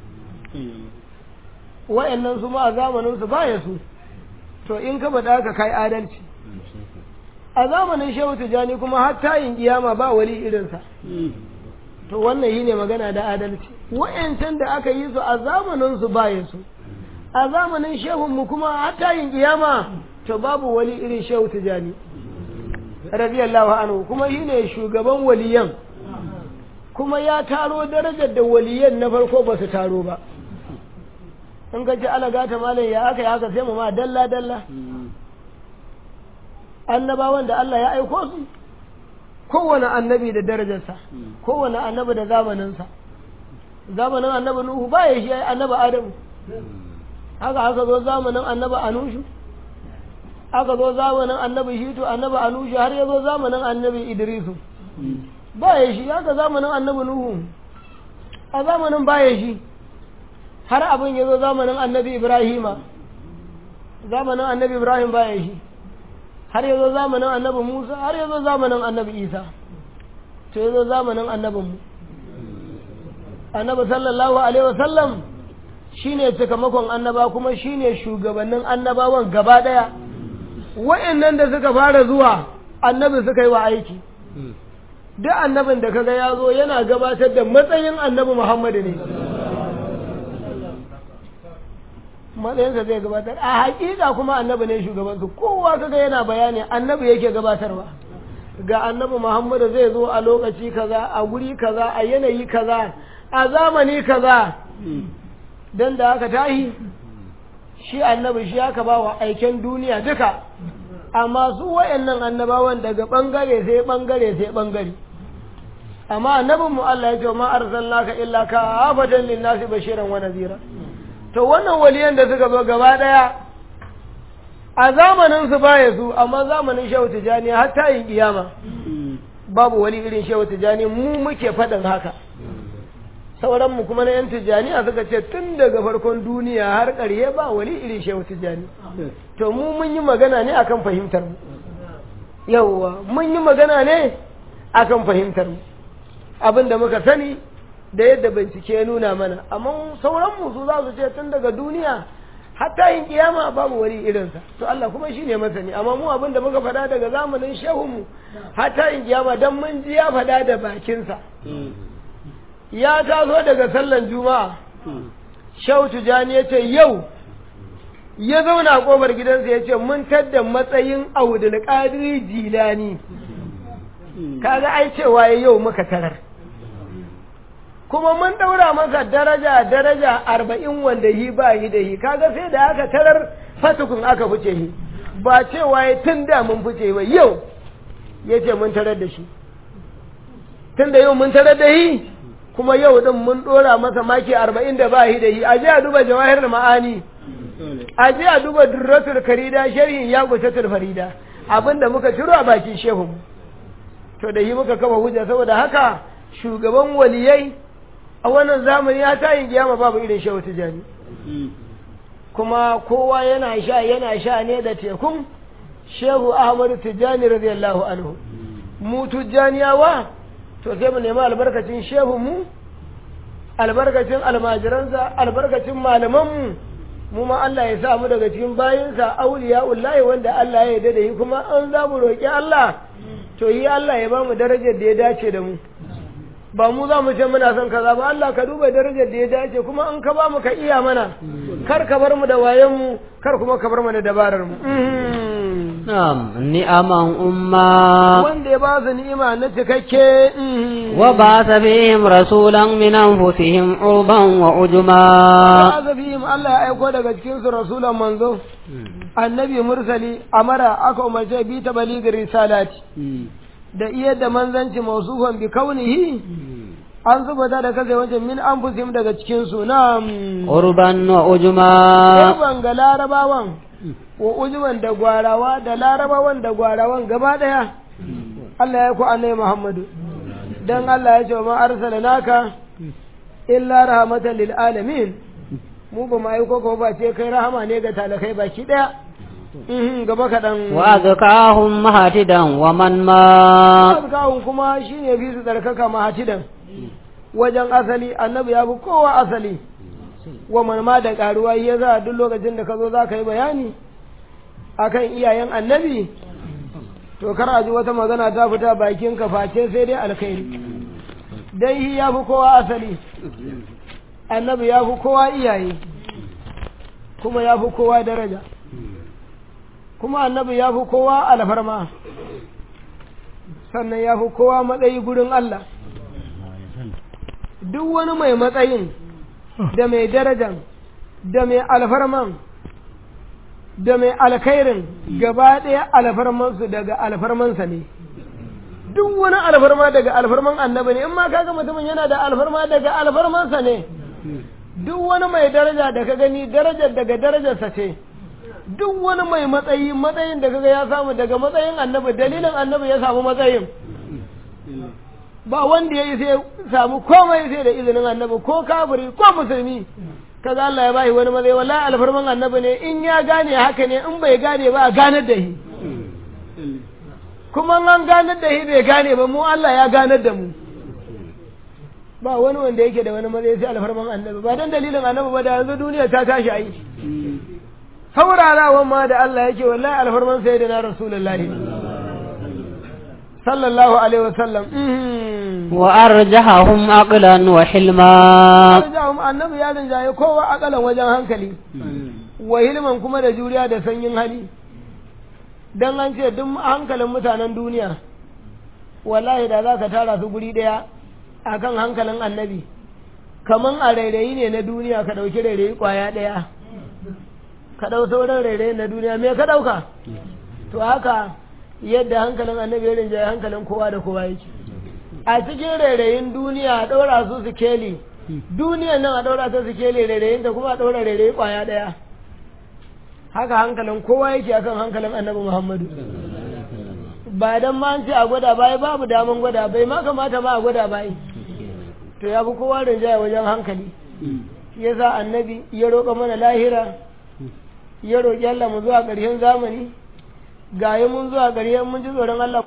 wa'annan su ma a zamanin su baya su to in ka bada ka kai adalci a zamanin shehu tijani kuma har tayin kiyama ba wali irinsa to wannan yi ne magana da adalci wa'yancan da aka yi su a zamanin su baya su a zamanin shehunmu kuma har tayin kiyama to babu wali irin shehu tijani radiyallahu anhu kuma shi ne shugaban waliyan kuma ya taro darajar da waliyan na farko ba su taro ba in ka ji alagata malam ya aka ya aka sai mu ma dalla dalla annabawan da Allah ya aiko su kowane annabi da darajarsa kowane annabi da zamaninsa zamanin annabi nuhu ba ya shi annabi adamu haka haka zo zamanin annabi anushu aka zo zamanin annabi shitu annabi anushu har ya zo zamanin annabi idrisu ba ya shi haka zamanin annabi nuhu a zamanin ba ya shi har abin ya zo zamanin annabi ibrahima zamanin annabi ibrahim ba ya shi har ya zo zamanin annabi musa har ya zo zamanin annabi isa to ya zo zamanin annabinmu annabi sallallahu alaihi wasallam shine cikamakon annaba kuma shine shugabannin annabawan gaba daya wa'annan da suka fara zuwa annabi suka yi wa aiki duk annabin da kaga ya zo yana gabatar da matsayin annabi Muhammadu ne matsayinsa zai gabatar a hakika kuma annabi ne shugabansu kowa kaga yana bayani annabi yake gabatarwa ga annabi Muhammadu zai zo a lokaci kaza a guri kaza a yanayi kaza a zamani kaza dan da aka tahi shi annabi shi aka ba wa aiken duniya duka amma su wayannan annabawan daga bangare sai bangare sai bangare amma annabin mu Allah ya ce ma arsalnaka illa ka afatan linnasi bashiran wa nadhira to wannan waliyan da suka zo gaba daya a zamanin su baya su amma zamanin shehu tijani har ta yin kiyama babu wani irin shehu tijani mu muke faɗin haka sauran mu kuma na yan tijaniya suka ce tun daga farkon duniya har ƙarye ba wani irin shehu tijani to mu mun yi magana ne akan fahimtar mu yawwa mun yi magana ne akan fahimtar mu abin da muka sani da yadda bincike ya nuna mana amma sauran mu su za su ce tun daga duniya hatta yin kiyama babu wani irinsa to Allah kuma shi ne masani amma mu abin da muka faɗa daga zamanin shehunmu hatta yin kiyama dan mun ji ya faɗa da bakinsa ya taso daga sallan juma'a shehu tijani ya ce yau ya zauna a ƙofar gidansa ya ce mun tadda matsayin audul qadiri jilani kaga ai cewa yau muka tarar kuma mun daura masa daraja daraja arba'in wanda yi ba yi da yi kaga sai da aka tarar fatukun aka fice yi ba cewa ya tun da mun fice ba yau ya ce mun tarar da shi tun da yau mun tarar da yi kuma yau din mun dora masa maki arba'in da ba yi da yi a je a duba jawahir ma'ani a je a duba durratul karida sharhin ya gusatul farida abinda muka ciro a bakin shehu to da yi muka kafa hujja saboda haka shugaban waliyai a wannan zamani ya tayin kiyama babu irin shehu tijani kuma kowa yana sha yana sha ne da tekun shehu ahmadu tijani radiyallahu anhu mu tijaniyawa to sai mu nemi albarkacin shehu mu albarkacin almajiransa albarkacin malamanmu mu ma Allah ya sa mu daga cikin bayinsa auliya ullahi wanda Allah ya yarda da yi kuma an za mu roƙi Allah to yi Allah ya ba mu darajar da ya dace da mu ba mu za mu ce muna son kaza ba Allah ka duba darajar da ya dace kuma an ka ba mu ka iya mana kar ka bar mu da wayan mu kar kuma ka bar mu da dabarar mu نعم نعما أما wanda ya ba su ni'ima na cikakke mhm. وبعث فيهم رسولا من أنفسهم عربا وعجما ba su fihim Allah ya aiko daga cikin su rasulan manzo annabi mursali amara aka umarce bi ta baligir risalati da iya da manzanci mausufan bi kaunihi an zubata da kasa wancan min anfusihim daga cikin su na عربا وعجما Urban ga larabawan wa ujuban da gwarawa da larabawan da gwarawan gaba daya Allah ya ku annai Muhammadu dan Allah ya ce wa ma arsalanaka illa rahmatan lil alamin mu ba mai koko ba ce kai rahama ne ga talakai baki daya Mhm, gaba kaɗan وأذكاهم مهتدا ومن ما kawun kuma shine fi su tsarkaka mahatidan wajen asali annabi ya fi kowa asali wa manma da karuwa ya za duk lokacin da ka zo za ka yi bayani akan iyayen annabi to kar a ji wata magana ta fita bakin ka face sai dai alkhairi dai shi ya fi kowa asali annabi ya fi kowa iyaye kuma ya fi kowa daraja kuma annabi ya fi kowa alfarma sannan ya fi kowa matsayi gurin Allah duk wani mai matsayin da mai darajan da mai alfarman da mai alkhairin gaba ɗaya alfarmansu daga alfarmansa ne duk wani alfarma daga alfarman annabi ne in ma kaga mutumin yana da alfarma daga alfarmansa ne duk wani mai daraja da ka gani darajar daga darajarsa ce duk wani mai matsayi matsayin da kaga ya samu daga matsayin annabi dalilin annabi ya samu matsayin ba wanda ya yi sai samu komai sai da izinin annabi ko kafiri ko musulmi kaga Allah ya bashi wani matsayi wallahi alfarman annabi ne in ya gane haka ne in bai gane ba a ganar da shi kuma an ganar da shi bai gane ba mu Allah ya ganar da mu ba wani wanda yake da wani matsayi sai alfarman annabi ba dan dalilin annabi ba da yanzu duniya ta tashi ai saurarawan ma da Allah yake wallahi alfarman sai da na rasulullahi sallallahu alaihi wasallam وأرجحهم عقلا وحلما arjahum annabi ya rinjaye kowa akalan wajen hankali wa hilman kuma da juriya da sanyin hali dan an ce duk hankalin mutanen duniya wallahi da za ka tara su guri daya akan hankalin annabi kaman a rairayi ne na duniya ka dauki rairayi kwaya daya ka dau sauran rairayi na duniya me ka dauka to haka yadda hankalin annabi ya rinjaye hankalin kowa da kowa yake a cikin rairayin duniya a ɗaura su sikeli duniyan nan a ɗaura ta sikeli rairayin ta kuma a ɗaura rairayi ƙwaya ɗaya haka hankalin kowa yake akan hankalin annabi muhammadu ba dan ma an ce a gwada bai babu daman gwada bai ma kamata ma a gwada bai to ya fi kowa rinjaya wajen hankali ya sa annabi ya roƙa mana lahira ya roƙi Allah mu zuwa ƙarshen zamani ga mun zuwa ƙarshen mun ji tsoron Allah